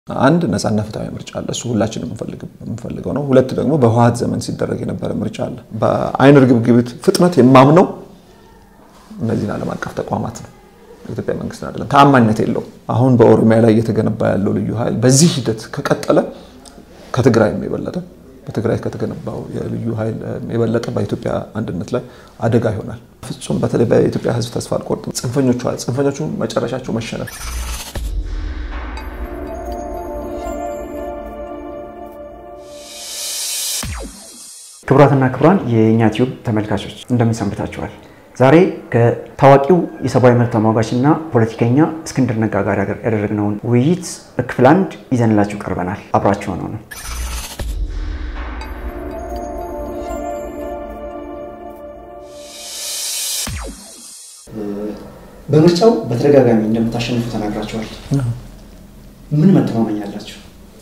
አንድ ነፃና ፍትሐዊ ምርጫ አለ። እሱ ሁላችንም የምንፈልገው ነው። ሁለት ደግሞ በህወሓት ዘመን ሲደረግ የነበረ ምርጫ አለ። በአይን ርግብግቢት ፍጥነት የማምነው እነዚህን ዓለም አቀፍ ተቋማት ነው። የኢትዮጵያ መንግስት አይደለም። ተአማኝነት የለውም። አሁን በኦሮሚያ ላይ እየተገነባ ያለው ልዩ ኃይል በዚህ ሂደት ከቀጠለ ከትግራይ የበለጠ በትግራይ ከተገነባው የልዩ ኃይል የበለጠ በኢትዮጵያ አንድነት ላይ አደጋ ይሆናል። ፍጹም በተለይ በኢትዮጵያ ሕዝብ ተስፋ አልቆርጥም። ጽንፈኞቹ ጽንፈኞቹ መጨረሻቸው መሸነፍ ክቡራትና ክቡራን የእኛ ቲዩብ ተመልካቾች እንደምን ሰንብታችኋል? ዛሬ ከታዋቂው የሰብአዊ መብት ተሟጋችና ፖለቲከኛ እስክንድር ነጋ ጋር ያደረግነውን ውይይት በክፍል አንድ ይዘንላችሁ ቀርበናል። አብራችሁ ሆነው ነው። በምርጫው በተደጋጋሚ እንደምታሸንፉ ተናግራችኋል። ምን መተማመኛ አላችሁ?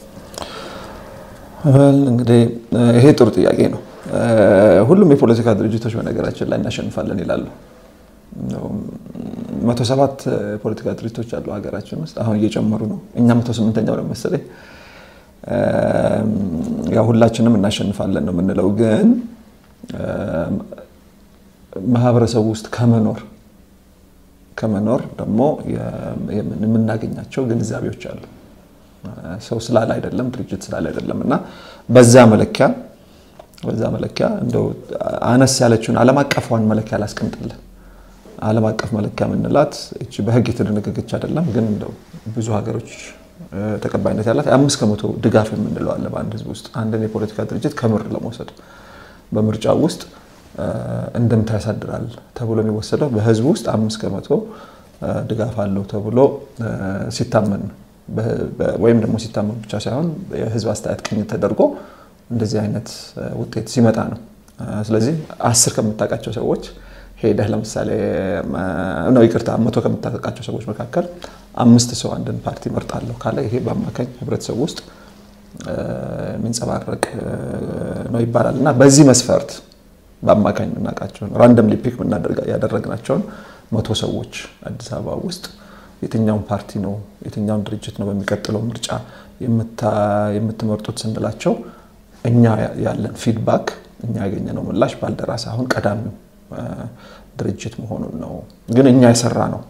እንግዲህ ይሄ ጥሩ ጥያቄ ነው። ሁሉም የፖለቲካ ድርጅቶች በነገራችን ላይ እናሸንፋለን ይላሉ። መቶ ሰባት ፖለቲካ ድርጅቶች አሉ ሀገራችን ውስጥ አሁን እየጨመሩ ነው። እኛ መቶ ስምንተኛው ነው መሰለኝ። ያው ሁላችንም እናሸንፋለን ነው የምንለው፣ ግን ማህበረሰቡ ውስጥ ከመኖር ከመኖር ደግሞ የምናገኛቸው ግንዛቤዎች አሉ። ሰው ስላለ አይደለም ድርጅት ስላለ አይደለም እና በዛ መለኪያ በዛ መለኪያ እንደው አነስ ያለችውን ዓለም አቀፏን መለኪያ ላስቀምጥልን። ዓለም አቀፍ መለኪያ የምንላት እቺ በሕግ የተደነገገች አይደለም፣ ግን እንደው ብዙ ሀገሮች ተቀባይነት ያላት አምስት ከመቶ ድጋፍ የምንለው አለ በአንድ ህዝብ ውስጥ አንድን የፖለቲካ ድርጅት ከምር ለመውሰድ በምርጫ ውስጥ እንደምታ ያሳድራል ተብሎ የሚወሰደው በህዝቡ ውስጥ አምስት ከመቶ ድጋፍ አለው ተብሎ ሲታመን ነው። ወይም ደግሞ ሲታመን ብቻ ሳይሆን የህዝብ አስተያየት ቅኝት ተደርጎ እንደዚህ አይነት ውጤት ሲመጣ ነው። ስለዚህ አስር ከምታውቃቸው ሰዎች ሄደህ ለምሳሌ ነው ይቅርታ፣ መቶ ከምታውቃቸው ሰዎች መካከል አምስት ሰው አንድን ፓርቲ መርጣለሁ ካለ ይሄ በአማካኝ ህብረተሰቡ ውስጥ የሚንጸባረቅ ነው ይባላል እና በዚህ መስፈርት በአማካኝ የምናውቃቸውን ራንደምሊ ፒክ ያደረግናቸውን መቶ ሰዎች አዲስ አበባ ውስጥ የትኛውን ፓርቲ ነው የትኛውን ድርጅት ነው በሚቀጥለው ምርጫ የምትመርጡት ስንላቸው እኛ ያለን ፊድባክ እኛ ያገኘነው ምላሽ ባልደራስ አሁን ቀዳሚው ድርጅት መሆኑን ነው። ግን እኛ የሰራ ነው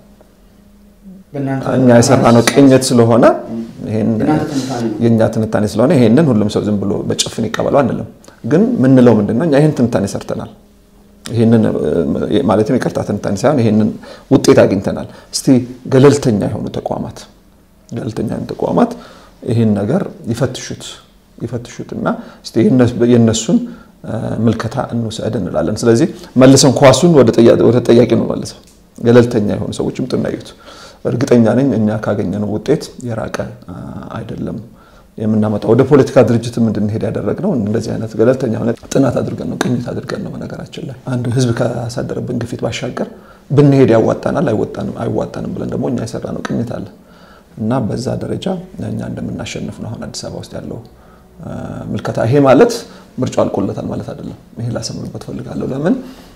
እኛ የሰራ ነው ቅኝት ስለሆነ የእኛ ትንታኔ ስለሆነ ይሄንን ሁሉም ሰው ዝም ብሎ በጭፍን ይቀበለው አንልም። ግን ምንለው ምንድነው እኛ ይህን ትንታኔ ሰርተናል ይህንን ማለትም ይቅርታ ትንታኔ ሳይሆን ይህንን ውጤት አግኝተናል። እስቲ ገለልተኛ የሆኑ ተቋማት ገለልተኛ የሆኑ ተቋማት ይህን ነገር ይፈትሹት ይፈትሹት እና እስቲ የእነሱን ምልከታ እንውሰድ እንላለን። ስለዚህ መልሰን ኳሱን ወደ ጠያቂ ነው መልሰው ገለልተኛ የሆኑ ሰዎች ምጡና እዩት። እርግጠኛ ነኝ እኛ ካገኘነው ውጤት የራቀ አይደለም የምናመጣው ወደ ፖለቲካ ድርጅትም እንድንሄድ ያደረግነው እንደዚህ አይነት ገለልተኛ ሆነ ጥናት አድርገን ነው ቅኝት አድርገን ነው። በነገራችን ላይ አንድ ህዝብ ካሳደረብን ግፊት ባሻገር ብንሄድ ያዋጣናል አይዋጣንም ብለን ደግሞ እኛ የሰራነው ቅኝት አለ እና በዛ ደረጃ እኛ እንደምናሸንፍ ነው አሁን አዲስ አበባ ውስጥ ያለው ምልከታ። ይሄ ማለት ምርጫው አልቆለታል ማለት አይደለም። ይሄ ላሰምርበት ፈልጋለሁ። ለምን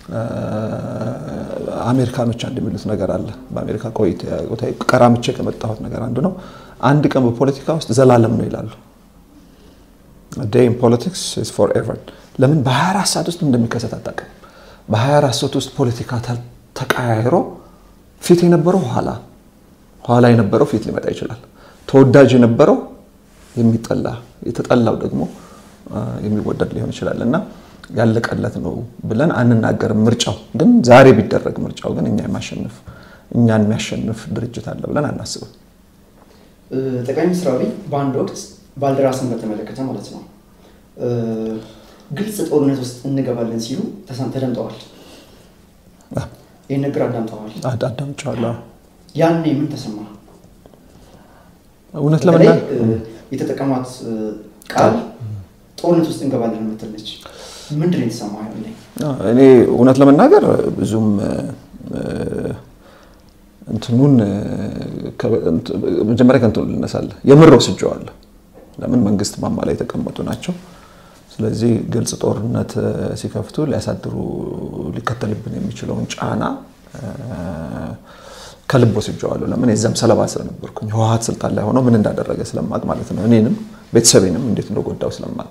አሜሪካኖች አንድ የሚሉት ነገር አለ። በአሜሪካ ቆይታ ቀራምቼ ከመጣሁት ነገር አንዱ ነው። አንድ ቀን በፖለቲካ ውስጥ ዘላለም ነው ይላሉ። ዴይ ኢን ፖለቲክስ ኢዝ ፎር ኤቨር። ለምን በ24 ሰዓት ውስጥ እንደሚከሰት አታውቅም። በ24 ሰዓት ውስጥ ፖለቲካ ተቀያይሮ ፊት የነበረው ኋላ፣ ኋላ የነበረው ፊት ሊመጣ ይችላል። ተወዳጅ የነበረው የሚጠላ፣ የተጠላው ደግሞ የሚወደድ ሊሆን ይችላል እና ያለቀለት ነው ብለን አንናገርም። ምርጫው ግን ዛሬ ቢደረግ ምርጫው ግን እኛ የማሸንፍ እኛን የሚያሸንፍ ድርጅት አለ ብለን አናስብም። ጠቅላይ ሚኒስትር አብይ በአንድ ወቅት ባልደራስን በተመለከተ ማለት ነው ግልጽ ጦርነት ውስጥ እንገባለን ሲሉ ተደምጠዋል። ይህን ነገር አዳምጠዋል? አዳምጫለሁ። ያኔ ምን ተሰማ? እውነት ለመናገር የተጠቀሟት ቃል ጦርነት ውስጥ እንገባለን የምትል ነች። ምንድን ነው የተሰማ? እኔ እውነት ለመናገር ብዙም እንትኑን መጀመሪያ ከእንትኑ ልነሳለህ። የምር ወስጄዋለሁ። ለምን መንግስት ማማ ላይ የተቀመጡ ናቸው። ስለዚህ ግልጽ ጦርነት ሲከፍቱ ሊያሳድሩ ሊከተልብን የሚችለውን ጫና ከልብ ወስጄዋለሁ። ለምን የዛም ሰለባ ስለነበርኩኝ ህወሓት ስልጣን ላይ ሆኖ ምን እንዳደረገ ስለማቅ ማለት ነው። እኔንም ቤተሰቤንም እንዴት እንደጎዳው ስለማቅ፣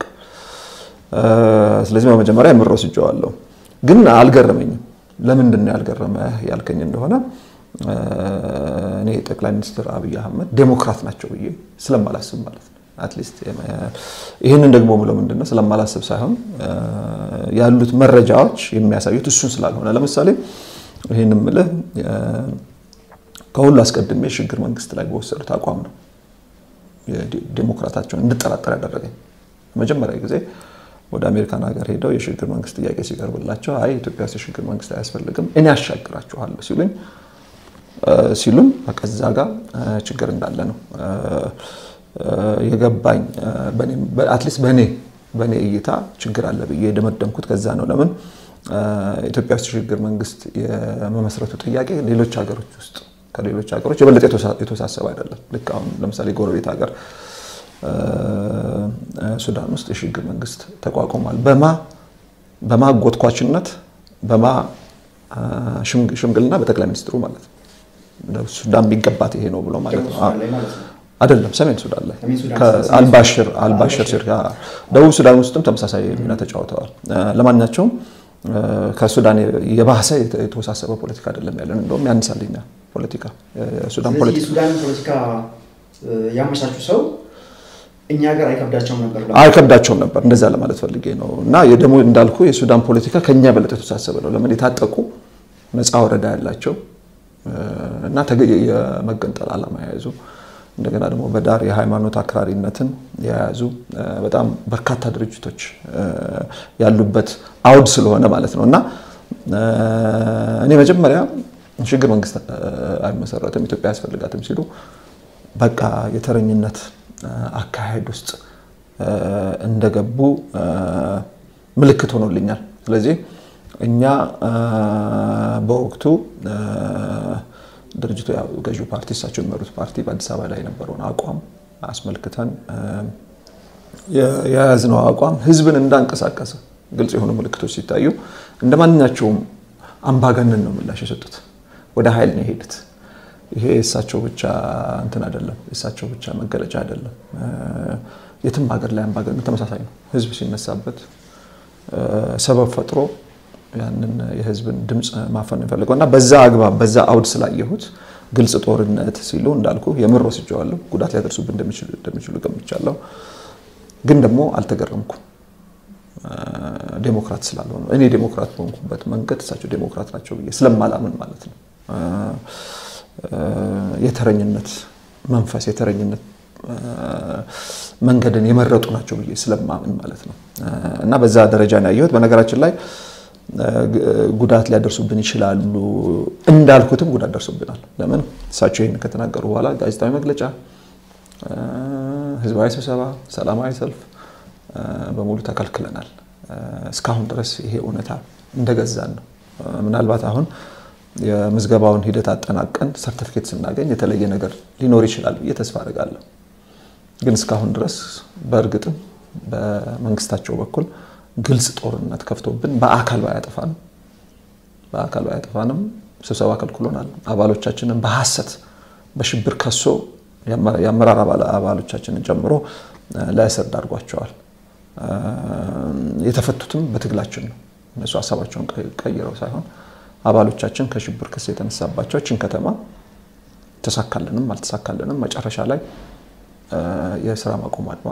ስለዚህ በመጀመሪያ የምር ወስጄዋለሁ። ግን አልገረመኝም። ለምንድን ነው ያልገረመህ ያልከኝ እንደሆነ እኔ ጠቅላይ ሚኒስትር አብይ አህመድ ዴሞክራት ናቸው ብዬ ስለማላስብ ማለት ነው። አትሊስት ይህንን ደግሞ ብለው ምንድነው ስለማላስብ ሳይሆን ያሉት መረጃዎች የሚያሳዩት እሱን ስላልሆነ፣ ለምሳሌ ይህን ምልህ ከሁሉ አስቀድሜ የሽግግር መንግስት ላይ በወሰዱት አቋም ነው ዴሞክራታቸውን እንድጠራጠር ያደረገኝ። መጀመሪያ ጊዜ ወደ አሜሪካን ሀገር ሄደው የሽግግር መንግስት ጥያቄ ሲቀርብላቸው አይ ኢትዮጵያ ውስጥ የሽግግር መንግስት አያስፈልግም እኔ ያሻግራችኋለሁ ሲሉኝ ሲሉን በቃ እዛ ጋር ችግር እንዳለ ነው የገባኝ። አትሊስት በእኔ በእኔ እይታ ችግር አለ ብዬ የደመደምኩት ከዛ ነው። ለምን ኢትዮጵያ ውስጥ የሽግግር መንግስት የመመስረቱ ጥያቄ ሌሎች ሀገሮች ውስጥ ከሌሎች ሀገሮች የበለጠ የተወሳሰበ አይደለም። ልክ አሁን ለምሳሌ ጎረቤት ሀገር ሱዳን ውስጥ የሽግግር መንግስት ተቋቁሟል። በማ በማ ጎትኳችነት በማ ሽምግልና በጠቅላይ ሚኒስትሩ ማለት ነው። ሱዳን የሚገባት ይሄ ነው ብሎ ማለት ነው አይደለም። ሰሜን ሱዳን ላይ አልባሽር አልባሽር ሲር ደቡብ ሱዳን ውስጥም ተመሳሳይ ሚና ተጫውተዋል። ለማንኛቸውም ከሱዳን የባሰ የተወሳሰበ ፖለቲካ አይደለም ያለን፣ እንደውም ያንሳልኛ ፖለቲካ የሱዳን ፖለቲካ ያመቻቹ ሰው እኛ ሀገር አይከብዳቸውም ነበር አይከብዳቸውም ነበር። እንደዛ ለማለት ፈልጌ ነው። እና ደግሞ እንዳልኩ የሱዳን ፖለቲካ ከኛ በለጠ የተወሳሰበ ነው። ለምን የታጠቁ ነፃ ወረዳ ያላቸው እና የመገንጠል ዓላማ የያዙ እንደገና ደግሞ በዳር የሃይማኖት አክራሪነትን የያዙ በጣም በርካታ ድርጅቶች ያሉበት አውድ ስለሆነ ማለት ነው እና እኔ መጀመሪያ ሽግግር መንግስት አይመሰረትም ኢትዮጵያ አያስፈልጋትም ሲሉ በቃ የተረኝነት አካሄድ ውስጥ እንደገቡ ምልክት ሆኖልኛል። ስለዚህ እኛ በወቅቱ ድርጅቱ ገዢው ፓርቲ እሳቸው የሚመሩት ፓርቲ በአዲስ አበባ ላይ የነበረውን አቋም አስመልክተን የያዝነው አቋም ህዝብን እንዳንቀሳቀሰ ግልጽ የሆኑ ምልክቶች ሲታዩ እንደ ማንኛቸውም አምባገነን ነው ምላሽ የሰጡት። ወደ ኃይል ነው የሄዱት። ይሄ የእሳቸው ብቻ እንትን አይደለም፣ የእሳቸው ብቻ መገለጫ አይደለም። የትም ሀገር ላይ አምባገነን ተመሳሳይ ነው። ህዝብ ሲነሳበት ሰበብ ፈጥሮ ያንን የህዝብን ድምፅ ማፈን ነው የፈለገው እና በዛ አግባብ በዛ አውድ ስላየሁት ግልጽ ጦርነት ሲሉ እንዳልኩ የምር ወስጀዋለሁ። ጉዳት ሊያደርሱብን እንደሚችሉ ገምቻለሁ። ግን ደግሞ አልተገረምኩም። ዴሞክራት ስላልሆነ እኔ ዴሞክራት በሆንኩበት መንገድ እሳቸው ዴሞክራት ናቸው ብዬ ስለማላምን ማለት ነው። የተረኝነት መንፈስ የተረኝነት መንገድን የመረጡ ናቸው ብዬ ስለማምን ማለት ነው እና በዛ ደረጃ ነው ያየሁት። በነገራችን ላይ ጉዳት ሊያደርሱብን ይችላሉ እንዳልኩትም ጉዳት ደርሶብናል። ለምን እሳቸው ይህን ከተናገሩ በኋላ ጋዜጣዊ መግለጫ፣ ህዝባዊ ስብሰባ፣ ሰላማዊ ሰልፍ በሙሉ ተከልክለናል። እስካሁን ድረስ ይሄ እውነታ እንደገዛን ነው። ምናልባት አሁን የምዝገባውን ሂደት አጠናቀን ሰርተፊኬት ስናገኝ የተለየ ነገር ሊኖር ይችላል ብዬ ተስፋ አድርጋለሁ። ግን እስካሁን ድረስ በእርግጥም በመንግስታቸው በኩል ግልጽ ጦርነት ከፍቶብን በአካል ባያጠፋንም በአካል ባያጠፋንም ስብሰባ ከልክሎናል። አባሎቻችንን በሐሰት በሽብር ከሶ የአመራር አባሎቻችንን ጨምሮ ለእስር ዳርጓቸዋል። የተፈቱትም በትግላችን ነው። እነሱ ሀሳባቸውን ቀይረው ሳይሆን አባሎቻችን ከሽብር ክስ የተነሳባቸው ችን ከተማ ተሳካልንም አልተሳካልንም መጨረሻ ላይ የስራ ማቆም አድማ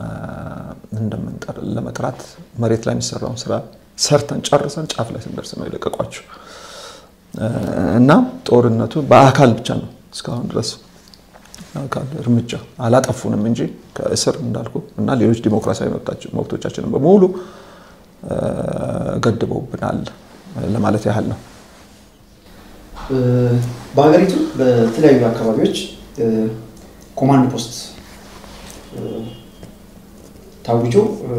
ለመጥራት መሬት ላይ የሚሰራውን ስራ ሰርተን ጨርሰን ጫፍ ላይ ስንደርስ ነው የለቀቋቸው እና ጦርነቱ በአካል ብቻ ነው እስካሁን ድረስ አካል እርምጃ አላጠፉንም እንጂ ከእስር እንዳልኩ እና ሌሎች ዲሞክራሲያዊ መብቶቻችንን በሙሉ ገድበውብናል ለማለት ያህል ነው። በሀገሪቱ በተለያዩ አካባቢዎች ኮማንድ ፖስት ታውጆ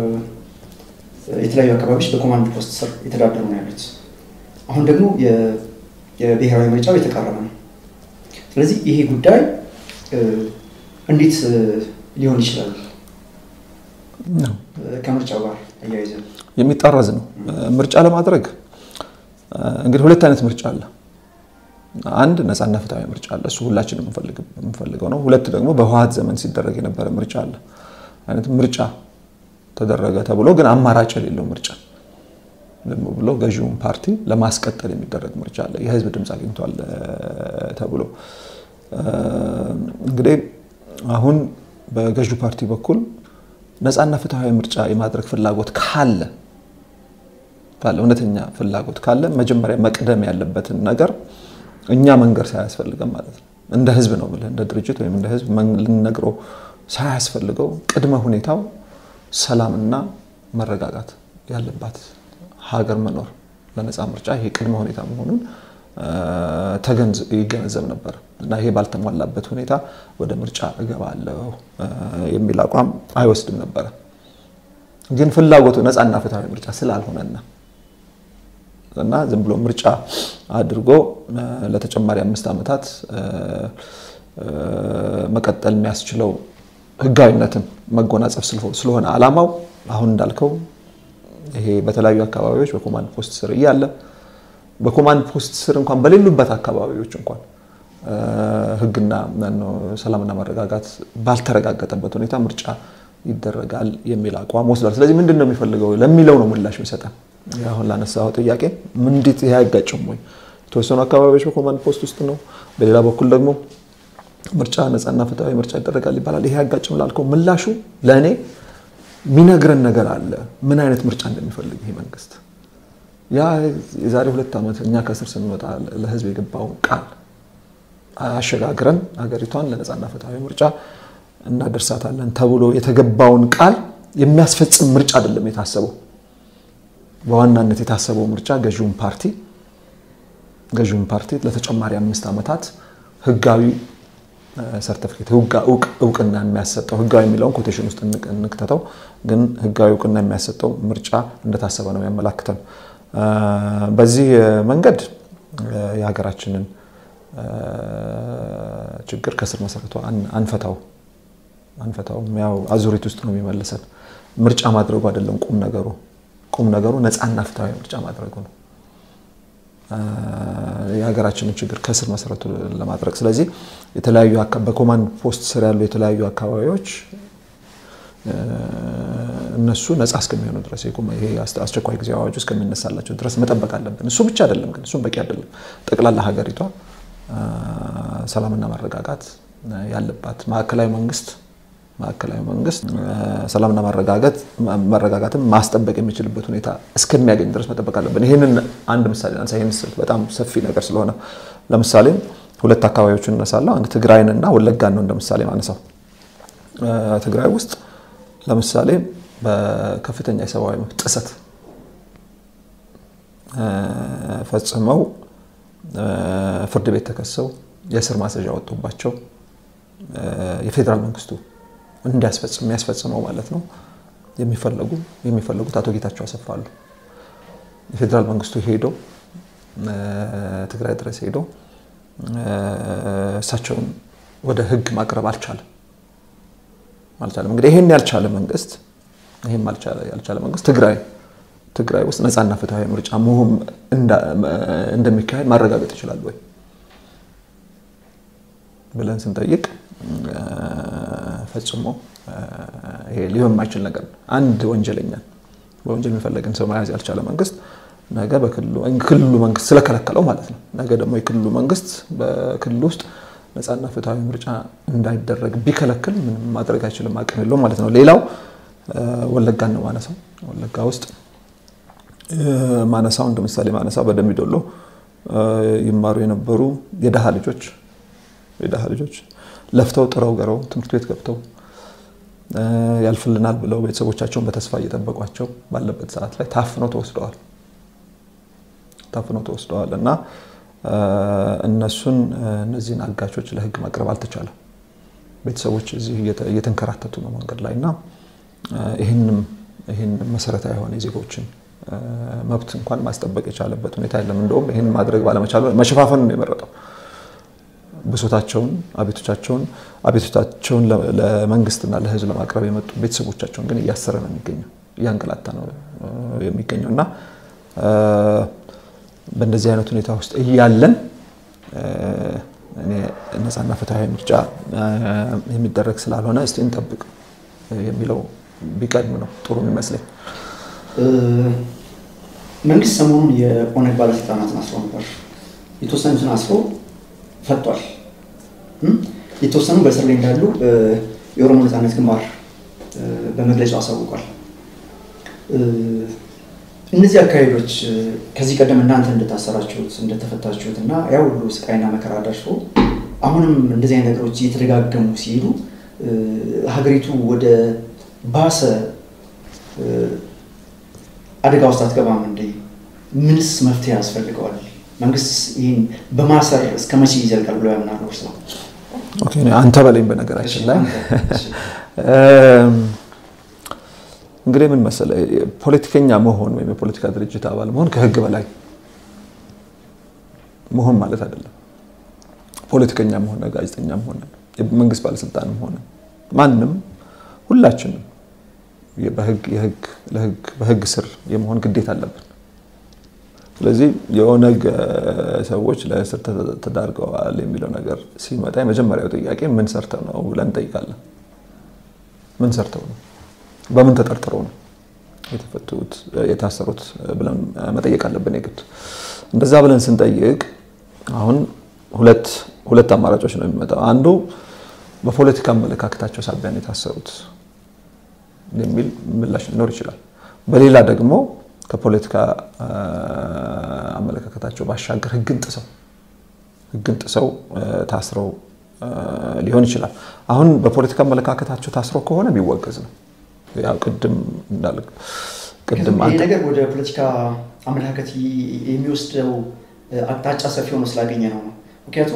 የተለያዩ አካባቢዎች በኮማንድ ፖስት ስር የተዳደሩ ነው ያሉት። አሁን ደግሞ የብሔራዊ ምርጫው የተቃረበ ነው። ስለዚህ ይሄ ጉዳይ እንዴት ሊሆን ይችላል? ከምርጫው ጋር አያይዘን የሚጣረዝ ነው። ምርጫ ለማድረግ እንግዲህ ሁለት አይነት ምርጫ አለ። አንድ ነፃና ፍትሐዊ ምርጫ አለ። እሱ ሁላችንም የምንፈልገው ነው። ሁለት ደግሞ በህወሓት ዘመን ሲደረግ የነበረ ምርጫ አለ። አይነት ምርጫ ተደረገ ተብሎ ግን አማራጭ የሌለው ምርጫ ዝም ብሎ ገዢውን ፓርቲ ለማስቀጠል የሚደረግ ምርጫ አለ። የህዝብ ድምፅ አግኝቷል ተብሎ እንግዲህ አሁን በገዢው ፓርቲ በኩል ነፃና ፍትሐዊ ምርጫ የማድረግ ፍላጎት ካለ ካለ እውነተኛ ፍላጎት ካለ መጀመሪያ መቅደም ያለበትን ነገር እኛ መንገር ሳያስፈልገን ማለት ነው። እንደ ህዝብ ነው ብለህ እንደ ድርጅት ወይም እንደ ህዝብ ልንነግረው ሳያስፈልገው ቅድመ ሁኔታው ሰላምና መረጋጋት ያለባት ሀገር መኖር ለነፃ ምርጫ ይሄ ቅድመ ሁኔታ መሆኑን ይገነዘብ ነበር እና ይሄ ባልተሟላበት ሁኔታ ወደ ምርጫ እገባለሁ የሚል አቋም አይወስድም ነበረ። ግን ፍላጎቱ ነፃና ፍትሐዊ ምርጫ ስላልሆነና እና ዝም ብሎ ምርጫ አድርጎ ለተጨማሪ አምስት ዓመታት መቀጠል የሚያስችለው ህጋዊነትን መጎናጸፍ ስለሆነ ዓላማው አሁን እንዳልከው ይሄ በተለያዩ አካባቢዎች በኮማንድ ፖስት ስር እያለ በኮማንድ ፖስት ስር እንኳን በሌሉበት አካባቢዎች እንኳን ህግና ሰላምና መረጋጋት ባልተረጋገጠበት ሁኔታ ምርጫ ይደረጋል የሚል አቋም ወስዷል። ስለዚህ ምንድን ነው የሚፈልገው ለሚለው ነው ምላሽ የሚሰጠን። አሁን ላነሳው ጥያቄ እንዴት ይሄ አይጋጭም ወይ? የተወሰኑ አካባቢዎች በኮማንድ ፖስት ውስጥ ነው፣ በሌላ በኩል ደግሞ ምርጫ ነፃና ፍትሐዊ ምርጫ ይደረጋል ይባላል። ይሄ አይጋጭም ላልከው ምላሹ ለእኔ የሚነግረን ነገር አለ። ምን አይነት ምርጫ እንደሚፈልግ ይሄ መንግስት ያ የዛሬ ሁለት ዓመት እኛ ከስር ስንወጣ ለህዝብ የገባውን ቃል አሸጋግረን ሀገሪቷን ለነፃና ፍትሐዊ ምርጫ እናደርሳታለን ተብሎ የተገባውን ቃል የሚያስፈጽም ምርጫ አይደለም የታሰበው። በዋናነት የታሰበው ምርጫ ገዢውን ፓርቲ ገዢውን ፓርቲ ለተጨማሪ አምስት ዓመታት ህጋዊ ሰርቲፊኬት እውቅና የሚያሰጠው ህጋዊ የሚለውን ኮቴሽን ውስጥ እንክተተው፣ ግን ህጋዊ እውቅና የሚያሰጠው ምርጫ እንደታሰበ ነው የሚያመላክተን። በዚህ መንገድ የሀገራችንን ችግር ከስር መሰረቱ አንፈታው አንፈታውም። ያው አዙሪት ውስጥ ነው የሚመልሰን። ምርጫ ማድረጉ አይደለም ቁም ነገሩ። ቁም ነገሩ ነፃና ፍትሐዊ ምርጫ ማድረጉ ነው የሀገራችንን ችግር ከስር መሰረቱ ለማድረግ። ስለዚህ የተለያዩ በኮማንድ ፖስት ስር ያሉ የተለያዩ አካባቢዎች እነሱ ነፃ እስከሚሆኑ ድረስ ይሄ አስቸኳይ ጊዜ አዋጁ እስከሚነሳላቸው ድረስ መጠበቅ አለብን። እሱ ብቻ አይደለም ግን እሱም በቂ አይደለም። ጠቅላላ ሀገሪቷ ሰላምና መረጋጋት ያለባት ማዕከላዊ መንግስት ማዕከላዊ መንግስት ሰላምና መረጋጋትን ማስጠበቅ የሚችልበት ሁኔታ እስከሚያገኝ ድረስ መጠበቅ አለብን። ይህንን አንድ ምሳሌ ናንሳ። ይህን ስል በጣም ሰፊ ነገር ስለሆነ ለምሳሌ ሁለት አካባቢዎችን እነሳለሁ። አንድ ትግራይንና ወለጋን ነው እንደ ምሳሌ ማነሳው። ትግራይ ውስጥ ለምሳሌ በከፍተኛ የሰብአዊ መብት ጥሰት ፈጽመው ፍርድ ቤት ተከሰው የእስር ማዘዣ ወጡባቸው የፌዴራል መንግስቱ እንዲያስፈጽም የሚያስፈጽመው ማለት ነው የሚፈለጉ የሚፈለጉት አቶ ጌታቸው አሰፋ አሉ። የፌዴራል መንግስቱ ሄዶ ትግራይ ድረስ ሄዶ እሳቸውን ወደ ህግ ማቅረብ አልቻለም አልቻለም። እንግዲህ ይሄን ያልቻለ መንግስት ይሄን ያልቻለ መንግስት ትግራይ ትግራይ ውስጥ ነፃና ፍትሐዊ ምርጫ መሆን እንደሚካሄድ ማረጋገጥ ይችላል ወይ ብለን ስንጠይቅ ፈጽሞ ይሄ ሊሆን የማይችል ነገር ነው። አንድ ወንጀለኛን በወንጀል የሚፈለግን ሰው መያዝ ያልቻለ መንግስት ነገ ክልሉ መንግስት ስለከለከለው ማለት ነው። ነገ ደግሞ የክልሉ መንግስት በክልሉ ውስጥ ነፃና ፍትሐዊ ምርጫ እንዳይደረግ ቢከለክል ምንም ማድረግ አይችልም፣ አቅም የለውም ማለት ነው። ሌላው ወለጋን ነው ማነሳው። ወለጋ ውስጥ ማነሳው እንደ ምሳሌ ማነሳው በደምቢ ዶሎ ይማሩ የነበሩ የደሃ ልጆች የደሃ ልጆች ለፍተው ጥረው ገረው ትምህርት ቤት ገብተው ያልፍልናል ብለው ቤተሰቦቻቸውን በተስፋ እየጠበቋቸው ባለበት ሰዓት ላይ ታፍነው ተወስደዋል ታፍነው ተወስደዋል እና እነሱን እነዚህን አጋቾች ለህግ ማቅረብ አልተቻለም። ቤተሰቦች እዚህ እየተንከራተቱ ነው መንገድ ላይ እና ይህንም ይህን መሰረታዊ የሆነ የዜጎችን መብት እንኳን ማስጠበቅ የቻለበት ሁኔታ የለም። እንደውም ይህን ማድረግ ባለመቻሉ መሸፋፈን ነው የመረጠው። ብሶታቸውን፣ አቤቶቻቸውን አቤቶቻቸውን ለመንግስትና ለህዝብ ለማቅረብ የመጡ ቤተሰቦቻቸውን ግን እያሰረ ነው የሚገኘው፣ እያንገላታ ነው የሚገኘው እና በእንደዚህ አይነት ሁኔታ ውስጥ እያለን እኔ ነፃና ፍትሐዊ ምርጫ የሚደረግ ስላልሆነ እስቲ እንጠብቅ የሚለው ቢቀድም ነው ጥሩ የሚመስለኝ። መንግስት ሰሞኑን የኦነግ ባለስልጣናትን አስሮ ነበር። የተወሰኑትን አስሮ ፈቷል። የተወሰኑ በእስር ላይ እንዳሉ የኦሮሞ ነፃነት ግንባር በመግለጫው አሳውቋል። እነዚህ አካሄዶች ከዚህ ቀደም እናንተ እንደታሰራችሁት እንደተፈታችሁት እና ያ ሁሉ ስቃይና መከራ ደርሶ አሁንም እንደዚህ አይነት ነገሮች እየተደጋገሙ ሲሄዱ ሀገሪቱ ወደ ባሰ አደጋ ውስጥ አትገባም እንዴ? ምንስ መፍትሄ ያስፈልገዋል? መንግስት ይህን በማሰር እስከ መቼ ይዘልቃል ብሎ ያምናሉ? እርስ አንተ በለኝ። በነገራችን ላይ እንግዲህ ምን መሰለህ ፖለቲከኛ መሆን ወይም የፖለቲካ ድርጅት አባል መሆን ከህግ በላይ መሆን ማለት አይደለም። ፖለቲከኛም ሆነ ጋዜጠኛም ሆነ የመንግስት ባለስልጣንም ሆነ ማንም ሁላችንም በህግ ስር የመሆን ግዴታ አለብን። ስለዚህ የኦነግ ሰዎች ለእስር ተዳርገዋል የሚለው ነገር ሲመጣ የመጀመሪያው ጥያቄ ምን ሰርተው ነው ብለን እንጠይቃለን። ምን ሰርተው ነው? በምን ተጠርጥረው ነው የተፈቱት የታሰሩት ብለን መጠየቅ አለብን የግድ። እንደዛ ብለን ስንጠይቅ አሁን ሁለት ሁለት አማራጮች ነው የሚመጣው። አንዱ በፖለቲካ አመለካከታቸው ሳቢያ ነው የታሰሩት የሚል ምላሽ ሊኖር ይችላል። በሌላ ደግሞ ከፖለቲካ አመለካከታቸው ባሻገር ህግን ጥሰው ህግን ጥሰው ታስረው ሊሆን ይችላል። አሁን በፖለቲካ አመለካከታቸው ታስረው ከሆነ ቢወገዝ ነው። ያው ቅድም እንዳልክ ቅድም ይህ ነገር ወደ ፖለቲካ አመለካከት የሚወስደው አቅጣጫ ሰፊ ሆኖ ስላገኘ ነው ነው ምክንያቱም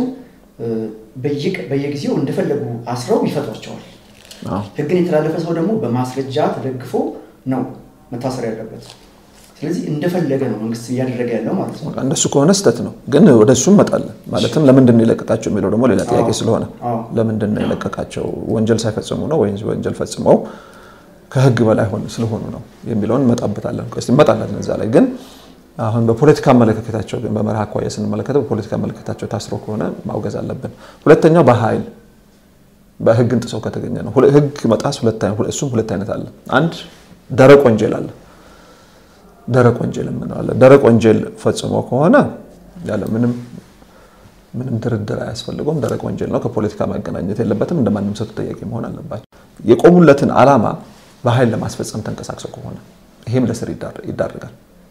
በየጊዜው እንደፈለጉ አስረው ይፈቷቸዋል። ህግን የተላለፈ ሰው ደግሞ በማስረጃ ተደግፎ ነው መታሰር ያለበት። ስለዚህ እንደፈለገ ነው መንግስት እያደረገ ያለው ማለት ነው። እንደሱ ከሆነ ስህተት ነው፣ ግን ወደ እሱ እንመጣለን። ማለትም ለምንድን ነው የለቀቃቸው የሚለው ደግሞ ሌላ ጥያቄ ስለሆነ ለምንድን ነው የለቀቃቸው? ወንጀል ሳይፈጽሙ ነው ወይ ወንጀል ፈጽመው ከህግ በላይ ስለሆኑ ነው የሚለውን እንመጣበታለን። እስኪ እንመጣለን እዛ ላይ ግን አሁን በፖለቲካ አመለካከታቸው ግን በመርህ አኳያ ስንመለከተው በፖለቲካ አመለካከታቸው ታስሮ ከሆነ ማውገዝ አለብን። ሁለተኛው በኃይል በህግን ጥሰው ከተገኘ ነው። ህግ መጣስ እሱም ሁለት አይነት አለ። አንድ ደረቅ ወንጀል አለ። ደረቅ ወንጀል የምንለው ደረቅ ወንጀል ፈጽሞ ከሆነ ያለ ምንም ምንም ድርድር አያስፈልገውም። ደረቅ ወንጀል ነው። ከፖለቲካ ማገናኘት የለበትም። እንደ ማንም ሰው ተጠያቂ መሆን አለባቸው። የቆሙለትን ዓላማ በኃይል ለማስፈጸም ተንቀሳቅሰው ከሆነ ይሄም ለስር ይዳርጋል።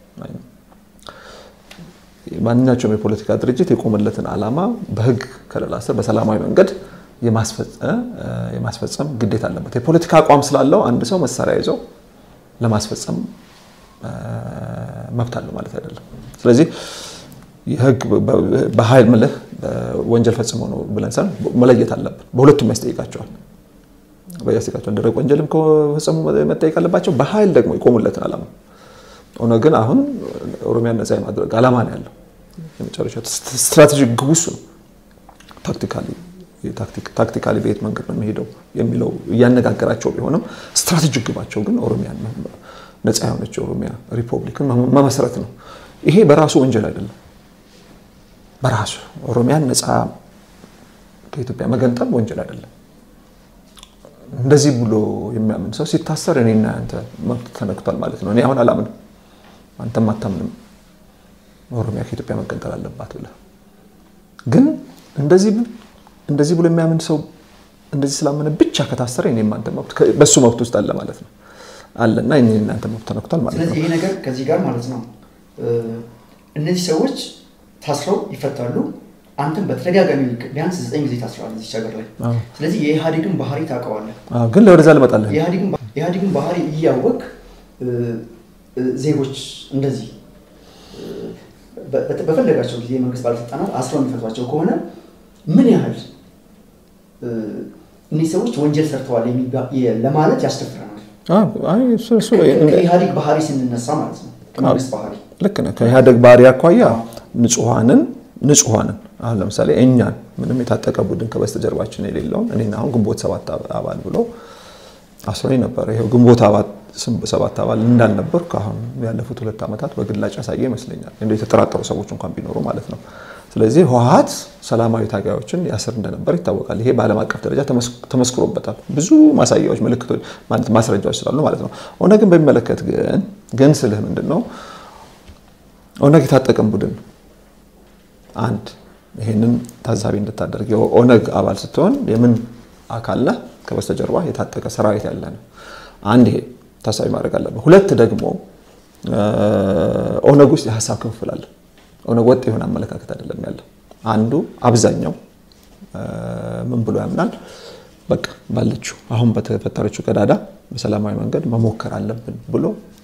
ማንኛቸውም የፖለቲካ ድርጅት የቆመለትን ዓላማ በህግ ከለላ ስር በሰላማዊ መንገድ የማስፈጸም ግዴታ አለበት። የፖለቲካ አቋም ስላለው አንድ ሰው መሳሪያ ይዞ ለማስፈጸም መብት አለው ማለት አይደለም። ስለዚህ የህግ በኃይል ምልህ ወንጀል ፈጽሞ ነው ብለን ሳይሆን መለየት አለብን። በሁለቱም ያስጠይቃቸዋል ያስጠይቃቸዋል። ደረቅ ወንጀልም ከፈጸሙ መጠየቅ አለባቸው። በኃይል ደግሞ የቆሙለትን ዓላማ ኦነግ ግን አሁን ኦሮሚያን ነፃ የማድረግ ዓላማ ነው ያለው። የመጨረሻ ስትራቴጂክ ግቡ እሱ ነው። ታክቲካሊ በየት መንገድ ነው የሚሄደው የሚለው እያነጋገራቸው ቢሆንም ስትራቴጂክ ግባቸው ግን ኦሮሚያን ነፃ የሆነች ኦሮሚያ ሪፐብሊክን መመስረት ነው። ይሄ በራሱ ወንጀል አይደለም። በራሱ ኦሮሚያን ነፃ ከኢትዮጵያ መገንጠል ወንጀል አይደለም። እንደዚህ ብሎ የሚያምን ሰው ሲታሰር እኔና አንተ መብት ተነክቷል ማለት ነው። እኔ አሁን አላምንም፣ አንተም አታምንም። ኦሮሚያ ከኢትዮጵያ መገንጠል አለባት ብለህ ግን እንደዚህ እንደዚህ ብሎ የሚያምን ሰው እንደዚህ ስላመነ ብቻ ከታሰረ እኔም አንተ መብት በሱ መብት ውስጥ አለ ማለት ነው አለና እኔ እናንተ መብት ተነክቷል ማለት ነው። ስለዚህ ይሄ ነገር ከዚህ ጋር ማለት ነው እነዚህ ሰዎች ታስረው ይፈታሉ። አንተም በተደጋጋሚ ቢያንስ ዘጠኝ ጊዜ ታስረዋል እዚች ሀገር ላይ። ስለዚህ የኢህአዴግን ባህሪ ታውቀዋለህ። ግን ለወደዛ ልመጣለን። የኢህአዴግን ባህሪ እያወቅ ዜጎች እንደዚህ በፈለጋቸው ጊዜ የመንግስት ባለስልጣናት አስረው የሚፈቷቸው ከሆነ ምን ያህል እኒህ ሰዎች ወንጀል ሰርተዋል ለማለት ያስደፍረናል። ከኢህአዴግ ባህሪ ስንነሳ ማለት ነው። ከመንግስት ባህሪ ልክ ነህ። ከኢህአዴግ ባህሪ አኳያ ንጹሐንን ንጹሐንን አሁን ለምሳሌ እኛን ምንም የታጠቀ ቡድን ከበስተጀርባችን የሌለውን እኔና አሁን ግንቦት ሰባት አባል ብሎ አስሮኝ ነበር። ይኸው ግንቦት ሰባት አባል እንዳልነበርኩ አሁን ያለፉት ሁለት ዓመታት በግላጭ ያሳየ ይመስለኛል። እንደ የተጠራጠሩ ሰዎች እንኳን ቢኖሩ ማለት ነው። ስለዚህ ህወሓት ሰላማዊ ታጋዮችን ያስር እንደነበር ይታወቃል። ይሄ በዓለም አቀፍ ደረጃ ተመስክሮበታል። ብዙ ማሳያዎች፣ ምልክቶች ማለት ማስረጃዎች ስላሉ ማለት ነው። ኦነግን በሚመለከት ግን ግን ስልህ ምንድን ነው ኦነግ የታጠቀን ቡድን አንድ ይህንን ታዛቢ እንድታደርግ የኦነግ አባል ስትሆን የምን አካል ነህ? ከበስተጀርባ የታጠቀ ሰራዊት ያለ ነው። አንድ ይሄ ታሳቢ ማድረግ አለብን። ሁለት ደግሞ ኦነግ ውስጥ የሀሳብ ክፍፍል አለ። ኦነግ ወጥ የሆነ አመለካከት አይደለም ያለው። አንዱ አብዛኛው ምን ብሎ ያምናል? በቃ ባለችው አሁን በተፈጠረችው ቀዳዳ በሰላማዊ መንገድ መሞከር አለብን ብሎ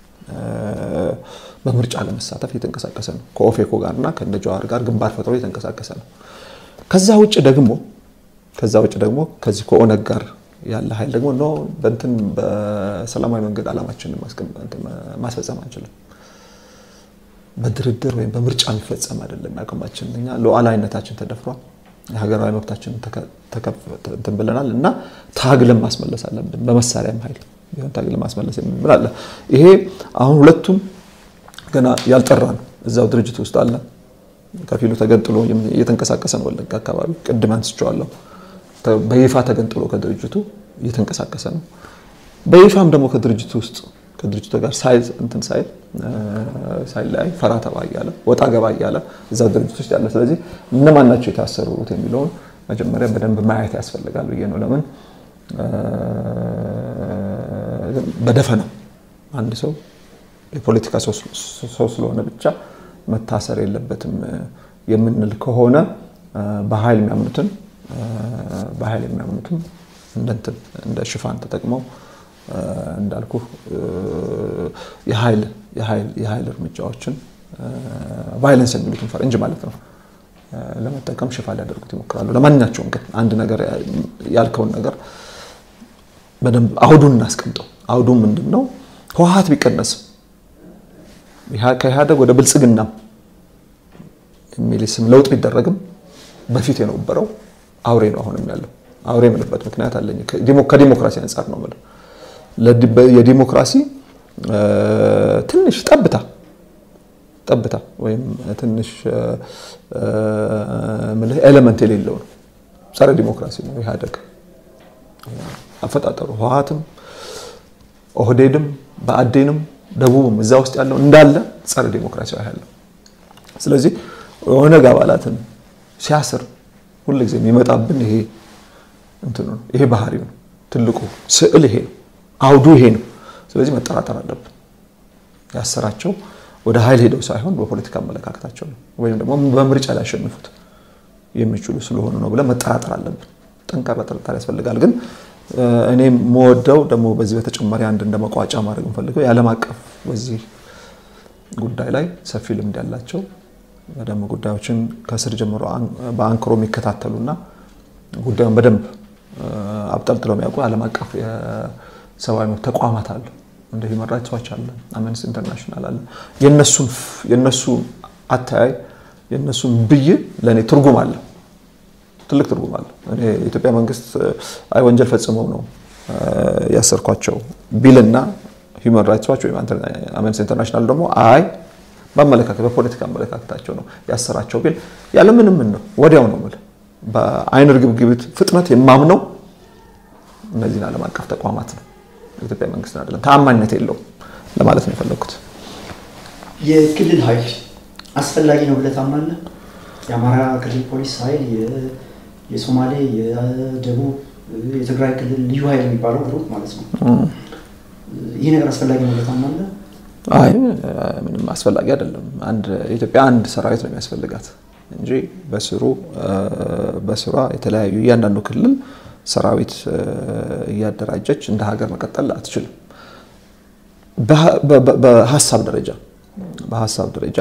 በምርጫ ለመሳተፍ እየተንቀሳቀሰ ነው። ከኦፌኮ ጋርና ከእነ ጀዋር ጋር ግንባር ፈጥሮ እየተንቀሳቀሰ ነው። ከዛ ውጭ ደግሞ ከዛ ውጭ ደግሞ ከዚህ ከኦነግ ጋር ያለ ኃይል ደግሞ ኖ በእንትን በሰላማዊ መንገድ ዓላማችንን ማስፈጸም አንችልም፣ በድርድር ወይም በምርጫ የሚፈጸም አይደለም። ያቅማችን እኛ ሉዓላዊነታችን ተደፍሯል፣ የሀገራዊ መብታችን እንትን ብለናል እና ታግለን ማስመለስ አለብን፣ በመሳሪያም ኃይል ቢሆን ታግለን ማስመለስ የሚል አለ። ይሄ አሁን ሁለቱም ገና ያልጠራ ነው። እዛው ድርጅት ውስጥ አለ። ከፊሉ ተገንጥሎ እየተንቀሳቀሰ ነው። ወለጋ አካባቢ ቅድም አንስቼዋለሁ። በይፋ ተገንጥሎ ከድርጅቱ እየተንቀሳቀሰ ነው። በይፋም ደግሞ ከድርጅቱ ውስጥ ከድርጅቱ ጋር ሳይዝ እንትን ሳይል ሳይለያይ ፈራ ተባ እያለ ወጣ ገባ እያለ እዛ ድርጅት ውስጥ ያለ። ስለዚህ እነማን ናቸው የታሰሩት የሚለውን መጀመሪያ በደንብ ማየት ያስፈልጋል ብዬ ነው። ለምን በደፈናው አንድ ሰው የፖለቲካ ሰው ስለሆነ ብቻ መታሰር የለበትም የምንል ከሆነ በኃይል የሚያምኑትን በኃይል የሚያምኑትም እንደ ሽፋን ተጠቅመው እንዳልኩ የኃይል እርምጃዎችን ቫይለንስ የሚሉትን ፈረንጅ ማለት ነው ለመጠቀም ሽፋን ሊያደርጉት ይሞክራሉ። ለማንኛቸውም ግን አንድ ነገር ያልከውን ነገር በደንብ አውዱን እናስቀምጠው። አውዱ ምንድን ነው? ህወሓት ቢቀነስም ከኢህአደግ ወደ ብልጽግና የሚል ስም ለውጥ ቢደረግም በፊት የነበረው አውሬ ነው አሁንም ያለው። አውሬ የምልበት ምክንያት አለኝ። ከዲሞክራሲ አንጻር ነው የምልህ። የዲሞክራሲ ትንሽ ጠብታ ጠብታ ወይም ትንሽ ምልህ ኤሌመንት የሌለው ነው። ጸረ ዲሞክራሲ ነው ኢህአደግ አፈጣጠሩ። ህወሓትም ኦህዴድም በአዴንም ደቡብም እዛ ውስጥ ያለው እንዳለ ጸረ ዲሞክራሲያዊ ያለው። ስለዚህ የኦነግ አባላትን ሲያስር ሁልጊዜ የሚመጣብን ይሄ እንትኑ ነው። ይሄ ባህሪው ነው። ትልቁ ስዕል ይሄ ነው። አውዱ ይሄ ነው። ስለዚህ መጠራጠር አለብን። ያሰራቸው ወደ ኃይል ሄደው ሳይሆን በፖለቲካ አመለካከታቸው ነው፣ ወይም ደግሞ በምርጫ ሊያሸንፉት የሚችሉ ስለሆኑ ነው ብለን መጠራጠር አለብን። ጠንካራ ጥርጣሬ ያስፈልጋል። ግን እኔ የምወደው ደግሞ በዚህ በተጨማሪ አንድ እንደ መቋጫ ማድረግ የምፈልገው የዓለም አቀፍ በዚህ ጉዳይ ላይ ሰፊ ልምድ ያላቸው በደንብ ጉዳዮችን ከስር ጀምሮ በአንክሮ የሚከታተሉና ጉዳዩን በደንብ አብጠልጥለው የሚያውቁ ዓለም አቀፍ የሰብአዊ መብት ተቋማት አሉ። እንደ ሂውማን ራይትስ ዋች አለ፣ አምነስቲ ኢንተርናሽናል አለ። የነሱ አተያይ የነሱን ብይን ለእኔ ትርጉም አለ፣ ትልቅ ትርጉም አለ። እኔ የኢትዮጵያ መንግስት አይ ወንጀል ፈጽመው ነው ያሰርኳቸው ቢልና ሂውማን ራይትስ ዋች ወይም አምነስቲ ኢንተርናሽናል ደግሞ አይ በአመለካከት በፖለቲካ አመለካከታቸው ነው ያሰራቸው ቢል ያለምንም ምን ነው ወዲያው ነው የምልህ በአይን ርግብግቢት ፍጥነት የማምነው እነዚህን ዓለም አቀፍ ተቋማት ነው የኢትዮጵያ መንግስትን አይደለም። ተአማኝነት የለውም ለማለት ነው የፈለግኩት። የክልል ኃይል አስፈላጊ ነው ብለህ ታምናለህ? የአማራ ክልል ፖሊስ ኃይል፣ የሶማሌ፣ የደቡብ፣ የትግራይ ክልል ልዩ ኃይል የሚባለው ግሩፕ ማለት ነው። ይህ ነገር አስፈላጊ ነው ብለህ ታምናለህ? አይ ምንም አስፈላጊ አይደለም። አንድ ኢትዮጵያ አንድ ሰራዊት ነው የሚያስፈልጋት እንጂ በስሩ በስሯ የተለያዩ እያንዳንዱ ክልል ሰራዊት እያደራጀች እንደ ሀገር መቀጠል አትችልም። በሀሳብ ደረጃ በሀሳብ ደረጃ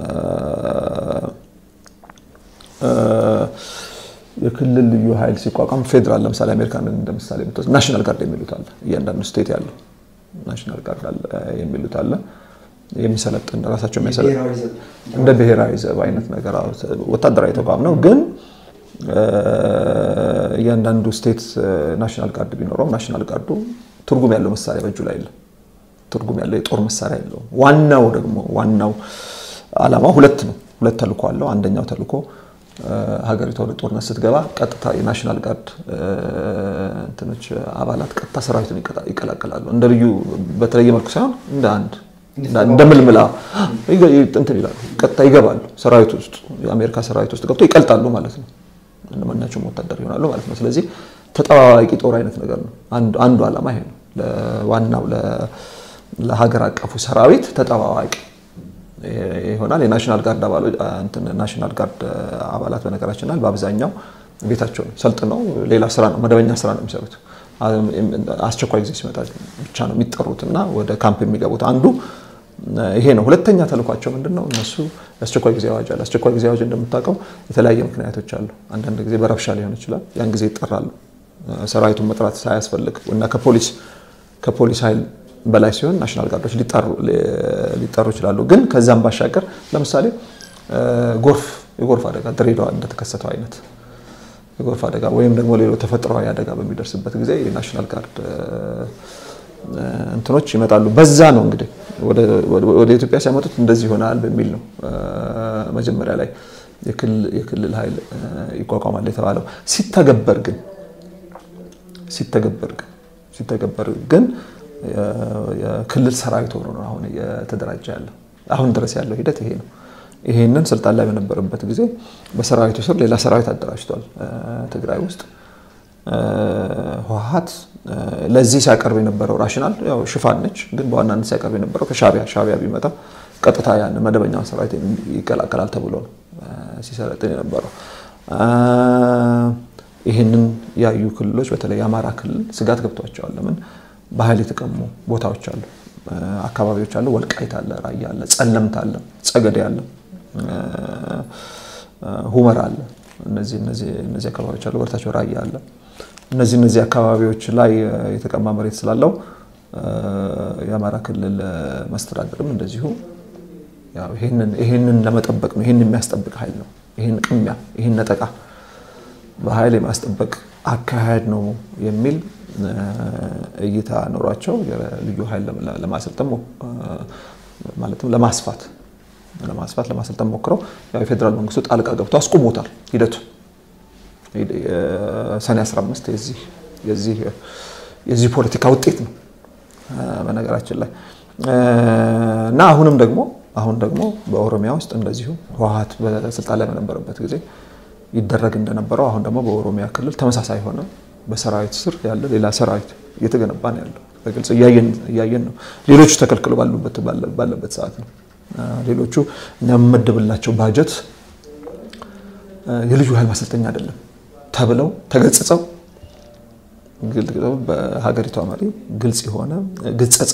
የክልል ልዩ ኃይል ሲቋቋም ፌዴራል ለምሳሌ አሜሪካን እንደ ምሳሌ ብትወስድ ናሽናል ጋርድ የሚሉት አለ። እያንዳንዱ ስቴት ያለው ናሽናል ጋርድ የሚሉት አለ የሚሰለጥን ራሳቸው የሚያሰለጥን እንደ ብሔራዊ ዘብ አይነት ነገር ወታደራዊ ተቋም ነው። ግን እያንዳንዱ ስቴት ናሽናል ጋርድ ቢኖረውም ናሽናል ጋርዱ ትርጉም ያለው መሳሪያ በእጁ ላይ የለም። ትርጉም ያለው የጦር መሳሪያ የለውም። ዋናው ደግሞ ዋናው ዓላማው ሁለት ነው። ሁለት ተልእኮ አለው። አንደኛው ተልእኮ ሀገሪቷ ወደ ጦርነት ስትገባ ቀጥታ የናሽናል ጋርድ እንትኖች አባላት ቀጥታ ሰራዊቱን ይቀላቀላሉ። እንደ ልዩ በተለየ መልኩ ሳይሆን እንደ አንድ እንደ ምልምላ እንትን ይላሉ። ቀጥታ ይገባሉ ሰራዊት ውስጥ የአሜሪካ ሰራዊት ውስጥ ገብቶ ይቀልጣሉ ማለት ነው። እንደማናቸውም ወታደር ይሆናሉ ማለት ነው። ስለዚህ ተጠባባቂ ጦር አይነት ነገር ነው። አንዱ ዓላማ ይሄ ነው። ዋናው ለሀገር አቀፉ ሰራዊት ተጠባባቂ ይሆናል። የናሽናል ጋርድ ናሽናል ጋርድ አባላት በነገራችን ላይ በአብዛኛው ቤታቸውን ሰልጥነው ሌላ ስራ ነው መደበኛ ስራ ነው የሚሰሩት። አስቸኳይ ጊዜ ሲመጣ ብቻ ነው የሚጠሩት እና ወደ ካምፕ የሚገቡት አንዱ ይሄ ነው። ሁለተኛ ተልኳቸው ምንድን ነው? እነሱ የአስቸኳይ ጊዜ አዋጅ አለ። አስቸኳይ ጊዜ አዋጅ እንደምታውቀው የተለያየ ምክንያቶች አሉ። አንዳንድ ጊዜ በረብሻ ሊሆን ይችላል። ያን ጊዜ ይጠራሉ። ሰራዊቱን መጥራት ሳያስፈልግ እና ከፖሊስ ከፖሊስ ኃይል በላይ ሲሆን ናሽናል ጋርዶች ሊጠሩ ይችላሉ። ግን ከዛም ባሻገር ለምሳሌ ጎርፍ የጎርፍ አደጋ ድሬዳዋ እንደተከሰተው አይነት የጎርፍ አደጋ ወይም ደግሞ ሌሎች ተፈጥሯዊ አደጋ በሚደርስበት ጊዜ የናሽናል ጋርድ እንትኖች ይመጣሉ። በዛ ነው እንግዲህ ወደ ኢትዮጵያ ሲያመጡት እንደዚህ ይሆናል በሚል ነው መጀመሪያ ላይ የክልል ኃይል ይቋቋማል የተባለው። ሲተገበር ግን ሲተገበር ግን ሲተገበር ግን የክልል ሰራዊት ሆኖ ነው አሁን እየተደራጀ ያለው። አሁን ድረስ ያለው ሂደት ይሄ ነው። ይሄንን ስልጣን ላይ በነበረበት ጊዜ በሰራዊቱ ስር ሌላ ሰራዊት አደራጅቷል ትግራይ ውስጥ። ህወሓት ለዚህ ሲያቀርብ የነበረው ራሽናል ያው ሽፋን ነች፣ ግን በዋናነት ሲያቀርብ የነበረው ከሻቢያ ሻቢያ ቢመጣ ቀጥታ ያን መደበኛውን ሰራዊት ይቀላቀላል ተብሎ ነው ሲሰለጥን የነበረው። ይህንን ያዩ ክልሎች በተለይ የአማራ ክልል ስጋት ገብቷቸዋል። ለምን በኃይል የተቀሙ ቦታዎች አሉ፣ አካባቢዎች አሉ። ወልቃይት አለ፣ ራያ አለ፣ ጸለምት አለ፣ ጸገዴ አለ፣ ሁመራ አለ። እነዚህ እነዚህ አካባቢዎች አሉ። ወደታቸው ራያ አለ። እነዚህ እነዚህ አካባቢዎች ላይ የተቀማ መሬት ስላለው የአማራ ክልል መስተዳድርም እንደዚሁ ይህንን ለመጠበቅ ነው። ይህን የሚያስጠብቅ ኃይል ነው። ይህን ቅሚያ፣ ይህን ነጠቃ በኃይል የማስጠበቅ አካሄድ ነው የሚል እይታ ኖሯቸው ልዩ ኃይል ለማሰልጠን ማለትም ለማስፋት ለማስፋት ለማሰልጠን ሞክረው የፌዴራል መንግስቱ ጣልቃ ገብቶ አስቁሞታል ሂደቱ። ሰኔ 15 የዚህ ፖለቲካ ውጤት ነው በነገራችን ላይ እና አሁንም ደግሞ አሁን ደግሞ በኦሮሚያ ውስጥ እንደዚሁ ህወሓት በስልጣን ላይ በነበረበት ጊዜ ይደረግ እንደነበረው አሁን ደግሞ በኦሮሚያ ክልል ተመሳሳይ ሆነ በሰራዊት ስር ያለ ሌላ ሰራዊት እየተገነባ ነው ያለው። በግልጽ እያየን ነው። ሌሎቹ ተከልክሎ ባለበት ሰዓት ነው። ሌሎቹ እኛ የምመደብላቸው ባጀት የልዩ ኃይል ማሰልጠኛ አይደለም ተብለው ተገጽጸው በሀገሪቷ መሪ ግልጽ የሆነ ግጸጻ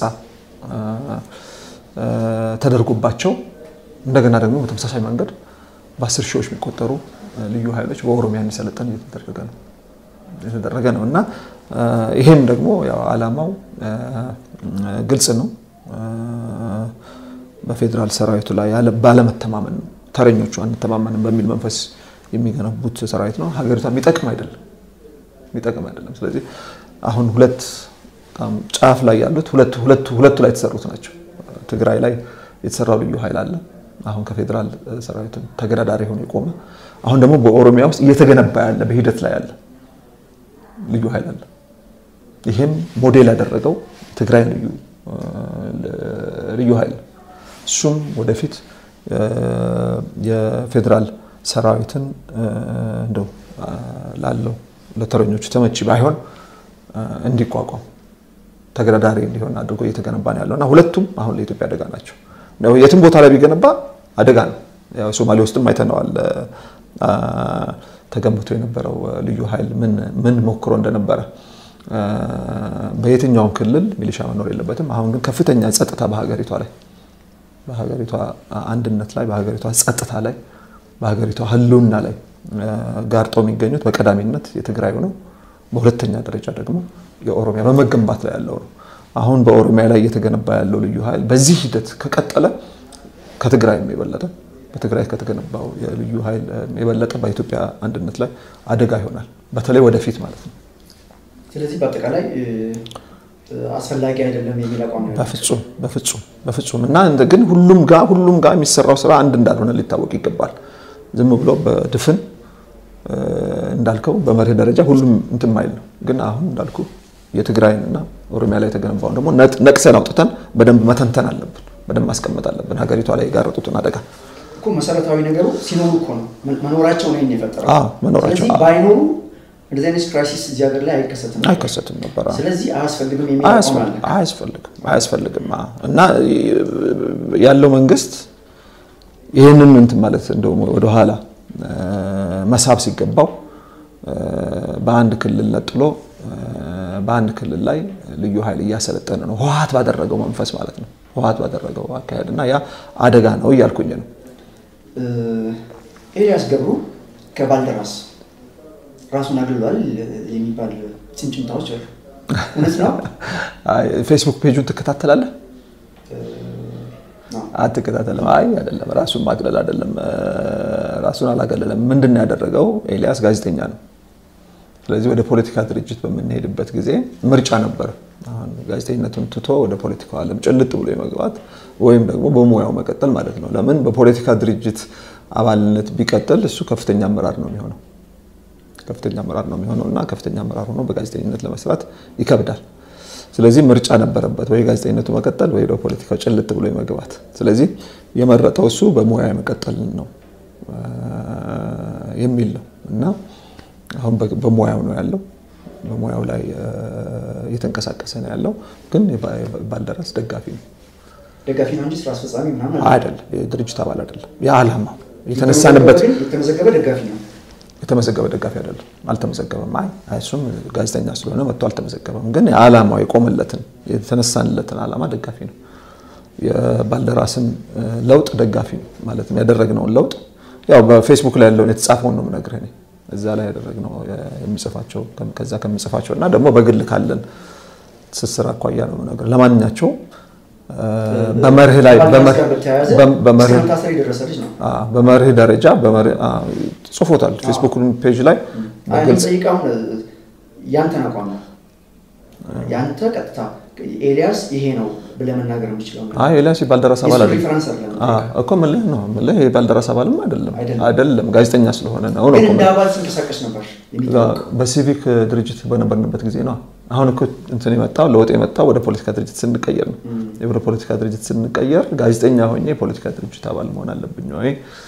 ተደርጎባቸው እንደገና ደግሞ በተመሳሳይ መንገድ በአስር ሺዎች የሚቆጠሩ ልዩ ኃይሎች በኦሮሚያ እንዲሰለጠን እየተደረገ ነው የተደረገ ነው እና ይሄም ደግሞ ያው ዓላማው ግልጽ ነው። በፌዴራል ሰራዊቱ ላይ ባለመተማመን ነው። ተረኞቹ አንተማመንም በሚል መንፈስ የሚገነቡት ሰራዊት ነው። ሀገሪቷ የሚጠቅም አይደለም የሚጠቅም አይደለም። ስለዚህ አሁን ሁለት በጣም ጫፍ ላይ ያሉት ሁለቱ ላይ የተሰሩት ናቸው። ትግራይ ላይ የተሰራው ልዩ ኃይል አለ። አሁን ከፌዴራል ሰራዊት ተገዳዳሪ ሆኖ የቆመ አሁን ደግሞ በኦሮሚያ ውስጥ እየተገነባ ያለ በሂደት ላይ ያለ ልዩ ኃይል አለ። ይህም ሞዴል ያደረገው ትግራይ ልዩ ልዩ ኃይል እሱም ወደፊት የፌዴራል ሰራዊትን እንደው ላለው ለተረኞቹ ተመቺ ባይሆን እንዲቋቋም ተገዳዳሪ እንዲሆን አድርጎ እየተገነባ ነው ያለው እና ሁለቱም አሁን ለኢትዮጵያ አደጋ ናቸው። የትም ቦታ ላይ ቢገነባ አደጋ ነው። ሶማሌ ውስጥም አይተነዋል። ተገንብቶ የነበረው ልዩ ኃይል ምን ሞክሮ እንደነበረ በየትኛውም ክልል ሚሊሻ መኖር የለበትም። አሁን ግን ከፍተኛ ጸጥታ በሀገሪቷ ላይ በሀገሪቷ አንድነት ላይ በሀገሪቷ ጸጥታ ላይ በሀገሪቷ ሕልውና ላይ ጋርጠው የሚገኙት በቀዳሚነት የትግራዩ ነው። በሁለተኛ ደረጃ ደግሞ የኦሮሚያ በመገንባት ላይ ያለው ነው። አሁን በኦሮሚያ ላይ እየተገነባ ያለው ልዩ ኃይል በዚህ ሂደት ከቀጠለ ከትግራይም የበለጠ በትግራይ ከተገነባው የልዩ ኃይል የበለጠ በኢትዮጵያ አንድነት ላይ አደጋ ይሆናል። በተለይ ወደፊት ማለት ነው። ስለዚህ በአጠቃላይ አስፈላጊ አይደለም የሚል አቋም ነው። በፍጹም በፍጹም በፍጹም እና ግን ሁሉም ጋር ሁሉም ጋር የሚሰራው ስራ አንድ እንዳልሆነ ሊታወቅ ይገባል። ዝም ብሎ በድፍን እንዳልከው በመርህ ደረጃ ሁሉም እንትን ማይል ነው። ግን አሁን እንዳልኩ የትግራይንና ኦሮሚያ ላይ የተገነባውን ደግሞ ነቅሰን አውጥተን በደንብ መተንተን አለብን፣ በደንብ ማስቀመጥ አለብን። ሀገሪቷ ላይ የጋረጡትን አደጋ እኮ መሰረታዊ ነገሩ ሲኖሩ እኮ ነው መኖራቸው ነው የፈጠረው። መኖራቸው ስለዚህ ባይኖሩ እንደዚህ አይነት ክራይሲስ እዚህ ሀገር ላይ አይከሰትም ነበር። አይከሰትም ነበር። ስለዚህ አያስፈልግም የሚል አቋም አለ። አያስፈልግም አያስፈልግም እና ያለው መንግስት ይህንን እንትን ማለት እንደውም ወደኋላ መሳብ ሲገባው በአንድ ክልል ነጥሎ በአንድ ክልል ላይ ልዩ ኃይል እያሰለጠነ ነው። ህወሓት ባደረገው መንፈስ ማለት ነው። ህወሓት ባደረገው አካሄድ እና ያ አደጋ ነው እያልኩኝ ነው። ኤልያስ ገብሩ ከባልደራስ ራሱን አግልሏል የሚባል ጭምጭምታዎች አሉ። እውነት ነው? ፌስቡክ ፔጁን ትከታተላለህ? አትከታተልም? አይ አይደለም፣ ራሱን ማግለል አይደለም። ራሱን አላገለለም። ምንድን ነው ያደረገው? ኤልያስ ጋዜጠኛ ነው። ስለዚህ ወደ ፖለቲካ ድርጅት በምንሄድበት ጊዜ ምርጫ ነበር። አሁን ጋዜጠኝነቱን ትቶ ወደ ፖለቲካው ዓለም ጭልጥ ብሎ የመግባት ወይም ደግሞ በሙያው መቀጠል ማለት ነው። ለምን በፖለቲካ ድርጅት አባልነት ቢቀጥል እሱ ከፍተኛ አመራር ነው የሚሆነው ከፍተኛ አመራር ነው የሚሆነው እና ከፍተኛ አመራር ሆኖ በጋዜጠኝነት ለመስራት ይከብዳል። ስለዚህ ምርጫ ነበረበት፣ ወይ ጋዜጠኝነቱ መቀጠል ወይ ወደ ፖለቲካው ጭልጥ ብሎ የመግባት። ስለዚህ የመረጠው እሱ በሙያ መቀጠል ነው የሚል ነው እና አሁን በሙያው ነው ያለው። በሙያው ላይ እየተንቀሳቀሰ ነው ያለው። ግን ባልደራስ ደጋፊ ነው ደጋፊ ነው እንጂ ስራ አስፈጻሚ ምናምን አይደለም። የድርጅት አባል አይደለም። የዓላማው የተነሳንበት የተመዘገበ ደጋፊ ነው። የተመዘገበ ደጋፊ አይደለም። አልተመዘገበም። አይ እሱም ጋዜጠኛ ስለሆነ መጥቶ አልተመዘገበም። ግን የዓላማው የቆመለትን የተነሳንለትን ዓላማ ደጋፊ ነው። የባልደራስን ለውጥ ደጋፊ ነው ማለትም ያደረግነውን ለውጥ ያው በፌስቡክ ላይ ያለውን የተጻፈውን ነው የምነግርህ እኔ እዛ ላይ ያደረግነው የሚጽፋቸው ከዛ ከምጽፋቸው እና ደግሞ በግል ካለን ትስስር አኳያ ነው የምነግርህ። ለማንኛቸው በመርህ ላይ በመርህ ደረጃ ጽፎታል ፌስቡክ ፔጅ ላይ ጠይቃሁን ያንተን አቋም ነው ያንተ ቀጥታ ኤልያስ ይሄ ነው ብለህ መናገር የምችለው አይ ኤልያስ የባልደራስ አባል አይደለም እኮ ምልህ ነው ምልህ የባልደራስ አባልም አይደለም አይደለም ጋዜጠኛ ስለሆነ ነው ነው እንደ አባል ሲንቀሳቀስ ነበር በሲቪክ ድርጅት በነበርንበት ጊዜ ነው አሁን እኮ እንትን የመጣው ለውጥ የመጣው ወደ ፖለቲካ ድርጅት ስንቀየር ነው ወደ ፖለቲካ ድርጅት ስንቀየር ጋዜጠኛ ሆኜ የፖለቲካ ድርጅት አባል መሆን አለብኝ ወይ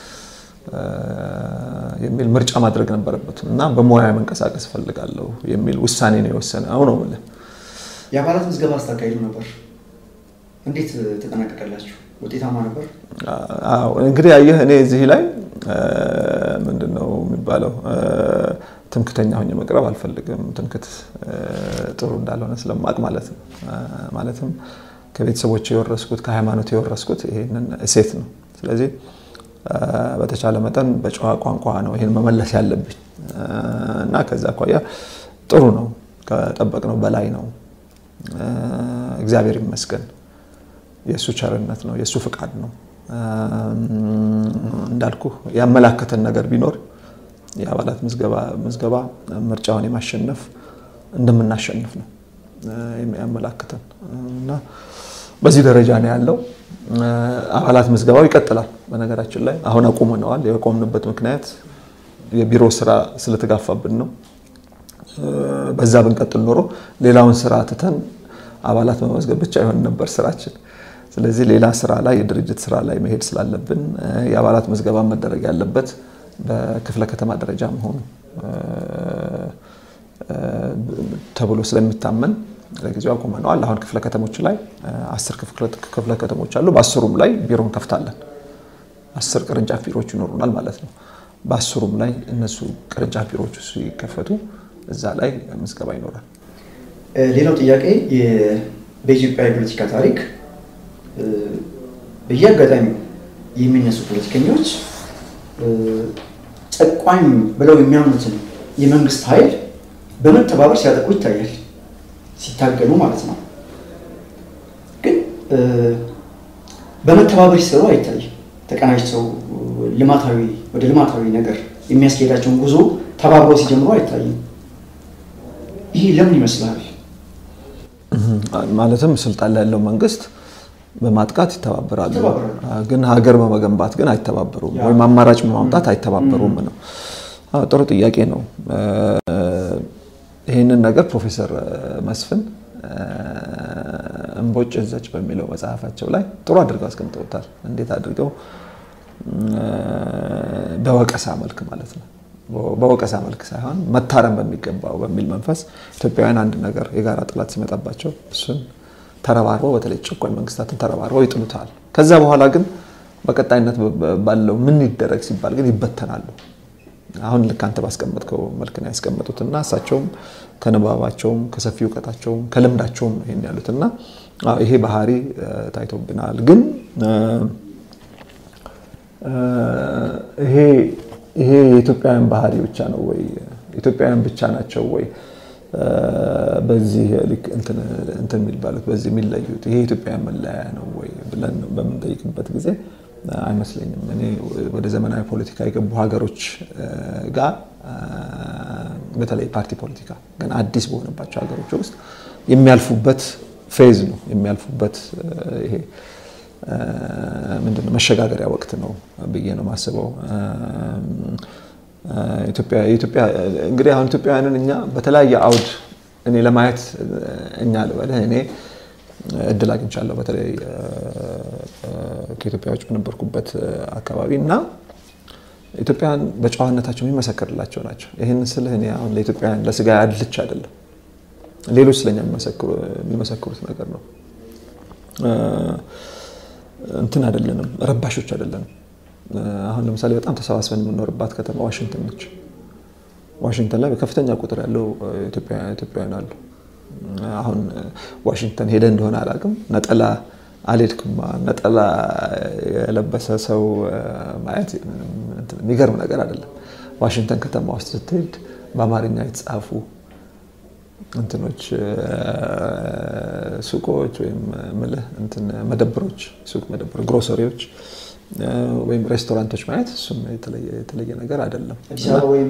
የሚል ምርጫ ማድረግ ነበረበት እና በሙያ መንቀሳቀስ እፈልጋለሁ የሚል ውሳኔ ነው የወሰነ አሁን ነው የምልህ የአባላት ምዝገባ ስታካሂዱ ነበር። እንዴት ተጠናቀቀላችሁ? ውጤታማ ነበር? እንግዲህ አየህ፣ እኔ እዚህ ላይ ምንድን ነው የሚባለው ትምክተኛ ሆኜ መቅረብ አልፈልግም። ትምክት ጥሩ እንዳልሆነ ስለማቅ ማለት ነው። ማለትም ከቤተሰቦች የወረስኩት ከሃይማኖት የወረስኩት ይሄንን እሴት ነው። ስለዚህ በተቻለ መጠን በጨዋ ቋንቋ ነው ይህን መመለስ ያለብኝ እና ከዛ አኳያ ጥሩ ነው፣ ከጠበቅነው በላይ ነው። እግዚአብሔር ይመስገን። የእሱ ቸርነት ነው፣ የእሱ ፍቃድ ነው። እንዳልኩ ያመላከተን ነገር ቢኖር የአባላት ምዝገባ ምርጫውን የማሸነፍ እንደምናሸንፍ ነው ያመላክተን እና በዚህ ደረጃ ነው ያለው። አባላት ምዝገባው ይቀጥላል። በነገራችን ላይ አሁን አቁመነዋል። የቆምንበት ምክንያት የቢሮ ስራ ስለተጋፋብን ነው። በዛ ብንቀጥል ኖሮ ሌላውን ስራ ትተን አባላት መመዝገብ ብቻ ይሆን ነበር ስራችን። ስለዚህ ሌላ ስራ ላይ የድርጅት ስራ ላይ መሄድ ስላለብን የአባላት ምዝገባ መደረግ ያለበት በክፍለ ከተማ ደረጃ መሆኑ ተብሎ ስለሚታመን ለጊዜው አቁመነዋል። አሁን ክፍለ ከተሞች ላይ አስር ክፍለ ከተሞች አሉ። በአስሩም ላይ ቢሮ እንከፍታለን። አስር ቅርንጫፍ ቢሮዎች ይኖሩናል ማለት ነው። በአስሩም ላይ እነሱ ቅርንጫፍ ቢሮዎች ሲከፈቱ እዛ ላይ ምዝገባ ይኖራል። ሌላው ጥያቄ በኢትዮጵያ የፖለቲካ ታሪክ በየአጋጣሚው የሚነሱ ፖለቲከኞች ጨቋኝ ብለው የሚያምኑትን የመንግስት ኃይል በመተባበር ሲያጠቁ ይታያል። ሲታገሉ ማለት ነው። ግን በመተባበር ሲሰሩ አይታይም። ተቀናጅተው ልማታዊ ወደ ልማታዊ ነገር የሚያስኬዳቸውን ጉዞ ተባብረው ሲጀምሩ አይታይም። ይህ ለምን ይመስላል? ማለትም ስልጣን ላይ ያለው መንግስት በማጥቃት ይተባበራሉ፣ ግን ሀገር በመገንባት ግን አይተባበሩም፣ ወይም አማራጭ በማምጣት አይተባበሩም ነው። ጥሩ ጥያቄ ነው። ይህንን ነገር ፕሮፌሰር መስፍን እምቦጭ ዘጭ በሚለው መጽሐፋቸው ላይ ጥሩ አድርገው አስቀምጠውታል። እንዴት አድርገው በወቀሳ መልክ ማለት ነው በወቀሳ መልክ ሳይሆን መታረም በሚገባው በሚል መንፈስ ኢትዮጵያውያን አንድ ነገር የጋራ ጠላት ሲመጣባቸው እሱን ተረባርበው በተለይ ጨቋኝ መንግስታትን ተረባርበው ይጥሉታል። ከዛ በኋላ ግን በቀጣይነት ባለው ምን ይደረግ ሲባል ግን ይበተናሉ። አሁን ልክ አንተ ባስቀመጥከው መልክ ነው ያስቀመጡት እና እሳቸውም ከንባባቸውም ከሰፊ እውቀታቸውም ከልምዳቸውም ነው ይሄን ያሉት እና ይሄ ባህሪ ታይቶብናል። ግን ይሄ ይሄ የኢትዮጵያውያን ባህሪ ብቻ ነው ወይ? ኢትዮጵያውያን ብቻ ናቸው ወይ በዚህ ልክ እንትን የሚባሉት በዚህ የሚለዩት? ይሄ የኢትዮጵያውያን መለያ ነው ወይ ብለን በምንጠይቅበት ጊዜ አይመስለኝም። እኔ ወደ ዘመናዊ ፖለቲካ የገቡ ሀገሮች ጋር በተለይ ፓርቲ ፖለቲካ ገና አዲስ በሆነባቸው ሀገሮች ውስጥ የሚያልፉበት ፌዝ ነው የሚያልፉበት ይሄ ምንድነው መሸጋገሪያ ወቅት ነው ብዬ ነው የማስበው። ኢትዮጵያ እንግዲህ አሁን ኢትዮጵያውያንን እኛ በተለያየ አውድ እኔ ለማየት እኛ ልበልህ እኔ እድል አግኝቻለሁ በተለይ ከኢትዮጵያ ውጭ በነበርኩበት አካባቢ እና ኢትዮጵያውያን በጨዋነታቸው የሚመሰክርላቸው ናቸው። ይህን ስልህ እኔ አሁን ለኢትዮጵያውያን ለስጋ ያድልች አይደለም፣ ሌሎች ስለኛ የሚመሰክሩት ነገር ነው። እንትን አይደለንም፣ ረባሾች አይደለንም። አሁን ለምሳሌ በጣም ተሰባስበን የምንኖርባት ከተማ ዋሽንግተን ነች። ዋሽንግተን ላይ በከፍተኛ ቁጥር ያለው ኢትዮጵያውያን አሉ። አሁን ዋሽንግተን ሄደ እንደሆነ አላውቅም፣ ነጠላ አልሄድክማ ነጠላ የለበሰ ሰው ማየት የሚገርም ነገር አይደለም። ዋሽንግተን ከተማ ውስጥ ስትሄድ በአማርኛ የተጻፉ እንትኖች ሱቆች ወይም ምልህ እንትን መደብሮች ሱቅ መደብር ግሮሰሪዎች ወይም ሬስቶራንቶች ማየት እሱም የተለየ ነገር አይደለም። አዲስ አበባ ወይም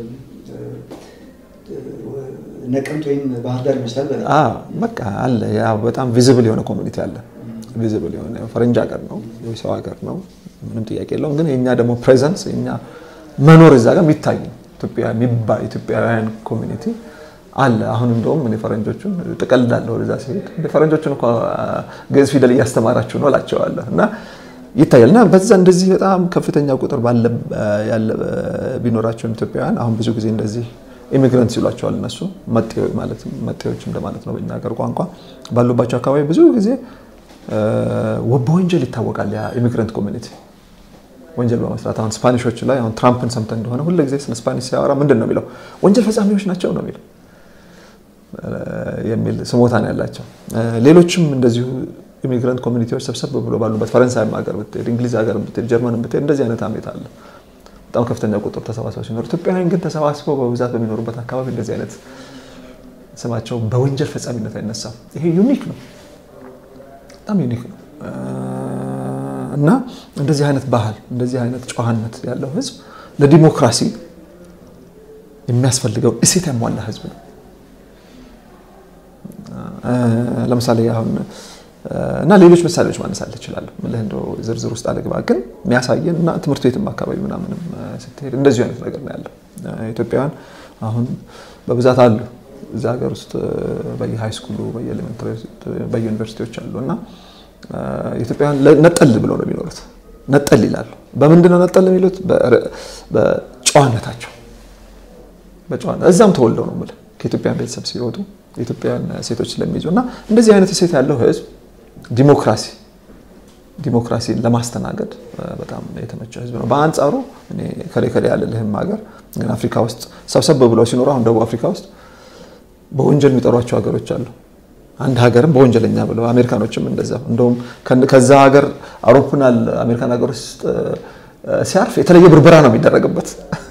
ነቀምት ወይም ባህር ዳር ይመስላል። በቃ አለ ያው በጣም ቪዚብል የሆነ ኮሚኒቲ አለ። ቪዚብል የሆነ ፈረንጅ ሀገር ነው የሰው ሀገር ነው፣ ምንም ጥያቄ የለውም። ግን የእኛ ደግሞ ፕሬዘንስ የእኛ መኖር እዛ ጋር የሚታይ ኢትዮጵያውያን ኮሚኒቲ አለ። አሁን እንደውም እኔ ፈረንጆቹን ጥቀልዳለሁ ወደዛ ሲሄድ ፈረንጆቹን እኮ ግዕዝ ፊደል እያስተማራችሁ ነው እላቸዋለሁ እና ይታያል እና በዛ እንደዚህ በጣም ከፍተኛ ቁጥር ያለ ቢኖራቸውን ኢትዮጵያውያን አሁን ብዙ ጊዜ እንደዚህ ኢሚግረንት ሲሏቸዋል እነሱ መጤዎች እንደማለት ነው በኛ ሀገር ቋንቋ ባሉባቸው አካባቢ ብዙ ጊዜ በወንጀል ይታወቃል። ያ ኢሚግረንት ኮሚኒቲ ወንጀል በመስራት አሁን ስፓኒሾች ላይ አሁን ትራምፕን ሰምተን እንደሆነ ሁሉ ጊዜ ስለ ስፓኒሽ ሲያወራ ምንድን ነው የሚለው ወንጀል ፈጻሚዎች ናቸው ነው የሚለው የሚል ስሞታ ነው ያላቸው። ሌሎችም እንደዚሁ ኢሚግራንት ኮሚኒቲዎች ሰብሰብ ብሎ ባሉበት ፈረንሳይም ሀገር ብትሄድ፣ እንግሊዝ ሀገር ብትሄድ፣ ጀርመን ብትሄድ እንደዚህ አይነት አሜት አለ። በጣም ከፍተኛ ቁጥር ተሰባስበው ሲኖሩ፣ ኢትዮጵያውያን ግን ተሰባስበው በብዛት በሚኖሩበት አካባቢ እንደዚህ አይነት ስማቸው በወንጀል ፈጻሚነት አይነሳም። ይሄ ዩኒክ ነው፣ በጣም ዩኒክ ነው እና እንደዚህ አይነት ባህል እንደዚህ አይነት ጨዋነት ያለው ህዝብ ለዲሞክራሲ የሚያስፈልገውን እሴት ያሟላ ህዝብ ነው። ለምሳሌ አሁን እና ሌሎች ምሳሌዎች ማነሳል እችላለሁ። ምልህ እንደው ዝርዝር ውስጥ አልግባ፣ ግን የሚያሳየን እና ትምህርት ቤትም አካባቢ ምናምንም ስትሄድ እንደዚሁ አይነት ነገር ነው ያለው። ኢትዮጵያውያን አሁን በብዛት አሉ እዚህ ሀገር ውስጥ በየሃይ ስኩሉ በየዩኒቨርሲቲዎች አሉ እና ኢትዮጵያውያን ነጠል ብለው ነው የሚኖሩት። ነጠል ይላሉ። በምንድን ነው ነጠል የሚሉት? በጨዋነታቸው በጨዋነት እዛም ተወልደው ነው የምልህ ከኢትዮጵያን ቤተሰብ ሲወጡ የኢትዮጵያውያን ሴቶች ስለሚይዙ እና እንደዚህ አይነት ሴት ያለው ህዝብ ዲሞክራሲ ዲሞክራሲን ለማስተናገድ በጣም የተመቸ ህዝብ ነው። በአንጻሩ ከሌ ከሌ ያለልህም ሀገር ግን አፍሪካ ውስጥ ሰብሰብ ብለው ሲኖሩ አሁን ደቡብ አፍሪካ ውስጥ በወንጀል የሚጠሯቸው ሀገሮች አሉ። አንድ ሀገርም በወንጀለኛ ብለው አሜሪካኖችም እንደዛ እንደውም ከዛ ሀገር አውሮፕላን አሜሪካን ሀገር ውስጥ ሲያርፍ የተለየ ብርበራ ነው የሚደረግበት።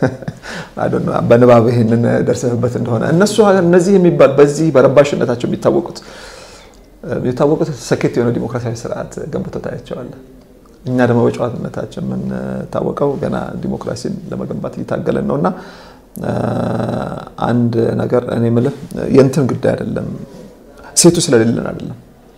በንባብ ይህንን ደርሰህበት እንደሆነ እነሱ እነዚህ የሚባል በዚህ በረባሽነታቸው የሚታወቁት የሚታወቁት ሰኬት የሆነ ዲሞክራሲያዊ ስርዓት ገንብተው ታያቸዋለህ። እኛ ደግሞ በጨዋነታችን የምንታወቀው ገና ዲሞክራሲን ለመገንባት እየታገለን ነው እና አንድ ነገር እኔ የምልህ የእንትን ጉዳይ አይደለም ሴቱ ስለሌለን አይደለም።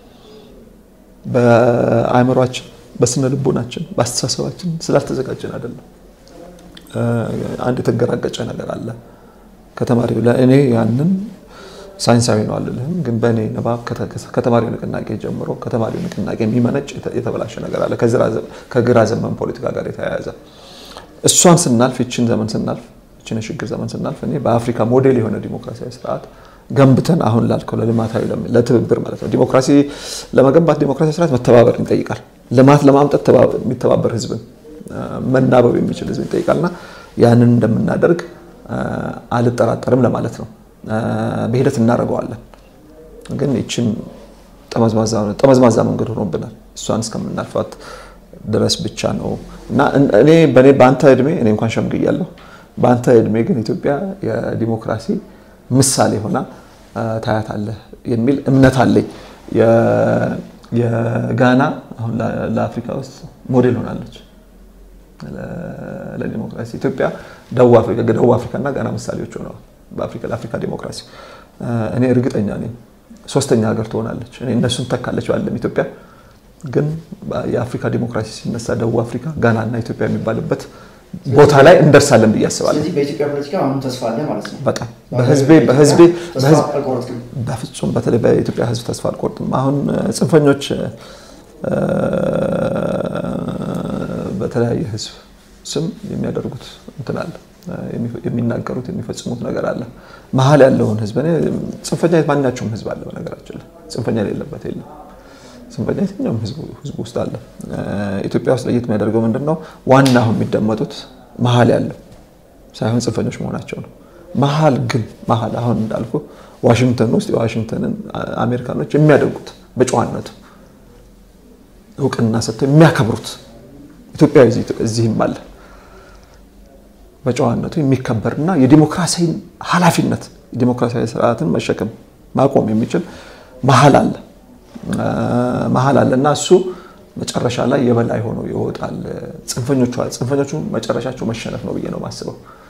በአእምሯችን፣ በስነ ልቦናችን፣ በአስተሳሰባችን ስላልተዘጋጀን አይደለም። አንድ የተገራገጨ ነገር አለ ከተማሪው ለእኔ ያንን ሳይንሳዊ ነው አልልህም፣ ግን በእኔ ንባብ ከተማሪው ንቅናቄ ጀምሮ ከተማሪው ንቅናቄ የሚመነጭ የተበላሸ ነገር አለ ከግራ ዘመን ፖለቲካ ጋር የተያያዘ እሷን ስናልፍ ይችን ዘመን ስናልፍ ይችን የሽግግር ዘመን ስናልፍ እኔ በአፍሪካ ሞዴል የሆነ ዲሞክራሲያዊ ስርዓት ገንብተን አሁን ላልከው ለልማታዊ ለትብብር ማለት ነው። ዲሞክራሲ ለመገንባት ዲሞክራሲያዊ ስርዓት መተባበርን ይጠይቃል። ልማት ለማምጠት የሚተባበር ህዝብን መናበብ የሚችል ህዝብ ይጠይቃልና ያንን እንደምናደርግ አልጠራጠርም ለማለት ነው። በሂደት እናደርገዋለን። ግን ይችን ጠመዝማዛ መንገድ ሆኖብናል። እሷን እስከምናልፋት ድረስ ብቻ ነው እና እኔ በአንተ እድሜ እኔ እንኳን ሸምግያለሁ። በአንተ እድሜ ግን ኢትዮጵያ የዲሞክራሲ ምሳሌ ሆና ታያታለህ የሚል እምነት አለኝ። የጋና አሁን ለአፍሪካ ውስጥ ሞዴል ሆናለች ለዲሞክራሲ። ኢትዮጵያ ደቡብ አፍሪካ ደቡብ አፍሪካና ጋና ምሳሌዎች ሆነዋል በአፍሪካ ለአፍሪካ ዲሞክራሲ። እኔ እርግጠኛ ነኝ ሶስተኛ ሀገር ትሆናለች። እኔ እነሱን ተካለች ባለም ኢትዮጵያ ግን የአፍሪካ ዲሞክራሲ ሲነሳ ደቡብ አፍሪካ፣ ጋና እና ኢትዮጵያ የሚባልበት ቦታ ላይ እንደርሳለን ብዬ አስባለሁ። ስለዚህ በኢትዮጵያ ፖለቲካ አሁን ተስፋ አለ ማለት ነው። በጣም በህዝቤ በህዝቤ ተስፋ አልቆረጥክም? በፍጹም በተለይ በኢትዮጵያ ህዝብ ተስፋ አልቆርጥም። አሁን ጽንፈኞች በተለያየ ህዝብ ስም የሚያደርጉት እንትን አለ የሚናገሩት የሚፈጽሙት ነገር አለ። መሀል ያለውን ህዝብ እኔ ጽንፈኛ ማናቸውም ህዝብ አለ። በነገራችን ላይ ጽንፈኛ የሌለበት የለም። ጽንፈኛ የትኛውም ህዝብ ውስጥ አለ። ኢትዮጵያ ውስጥ ለየት የሚያደርገው ምንድን ነው? ዋና አሁን የሚደመጡት መሀል ያለው ሳይሆን ጽንፈኞች መሆናቸው ነው። መሀል ግን መሀል አሁን እንዳልኩ ዋሽንግተን ውስጥ የዋሽንግተንን አሜሪካኖች የሚያደርጉት በጨዋነቱ እውቅና ሰጥተው የሚያከብሩት ኢትዮጵያዊ እዚህም አለ በጨዋነቱ የሚከበርና የዲሞክራሲያዊ ኃላፊነት የዲሞክራሲያዊ ስርዓትን መሸከም ማቆም የሚችል መሀል አለ መሀል አለ እና እሱ መጨረሻ ላይ የበላይ ሆኖ ይወጣል። ጽንፈኞቹ ጽንፈኞቹ መጨረሻቸው መሸነፍ ነው ብዬ ነው የማስበው።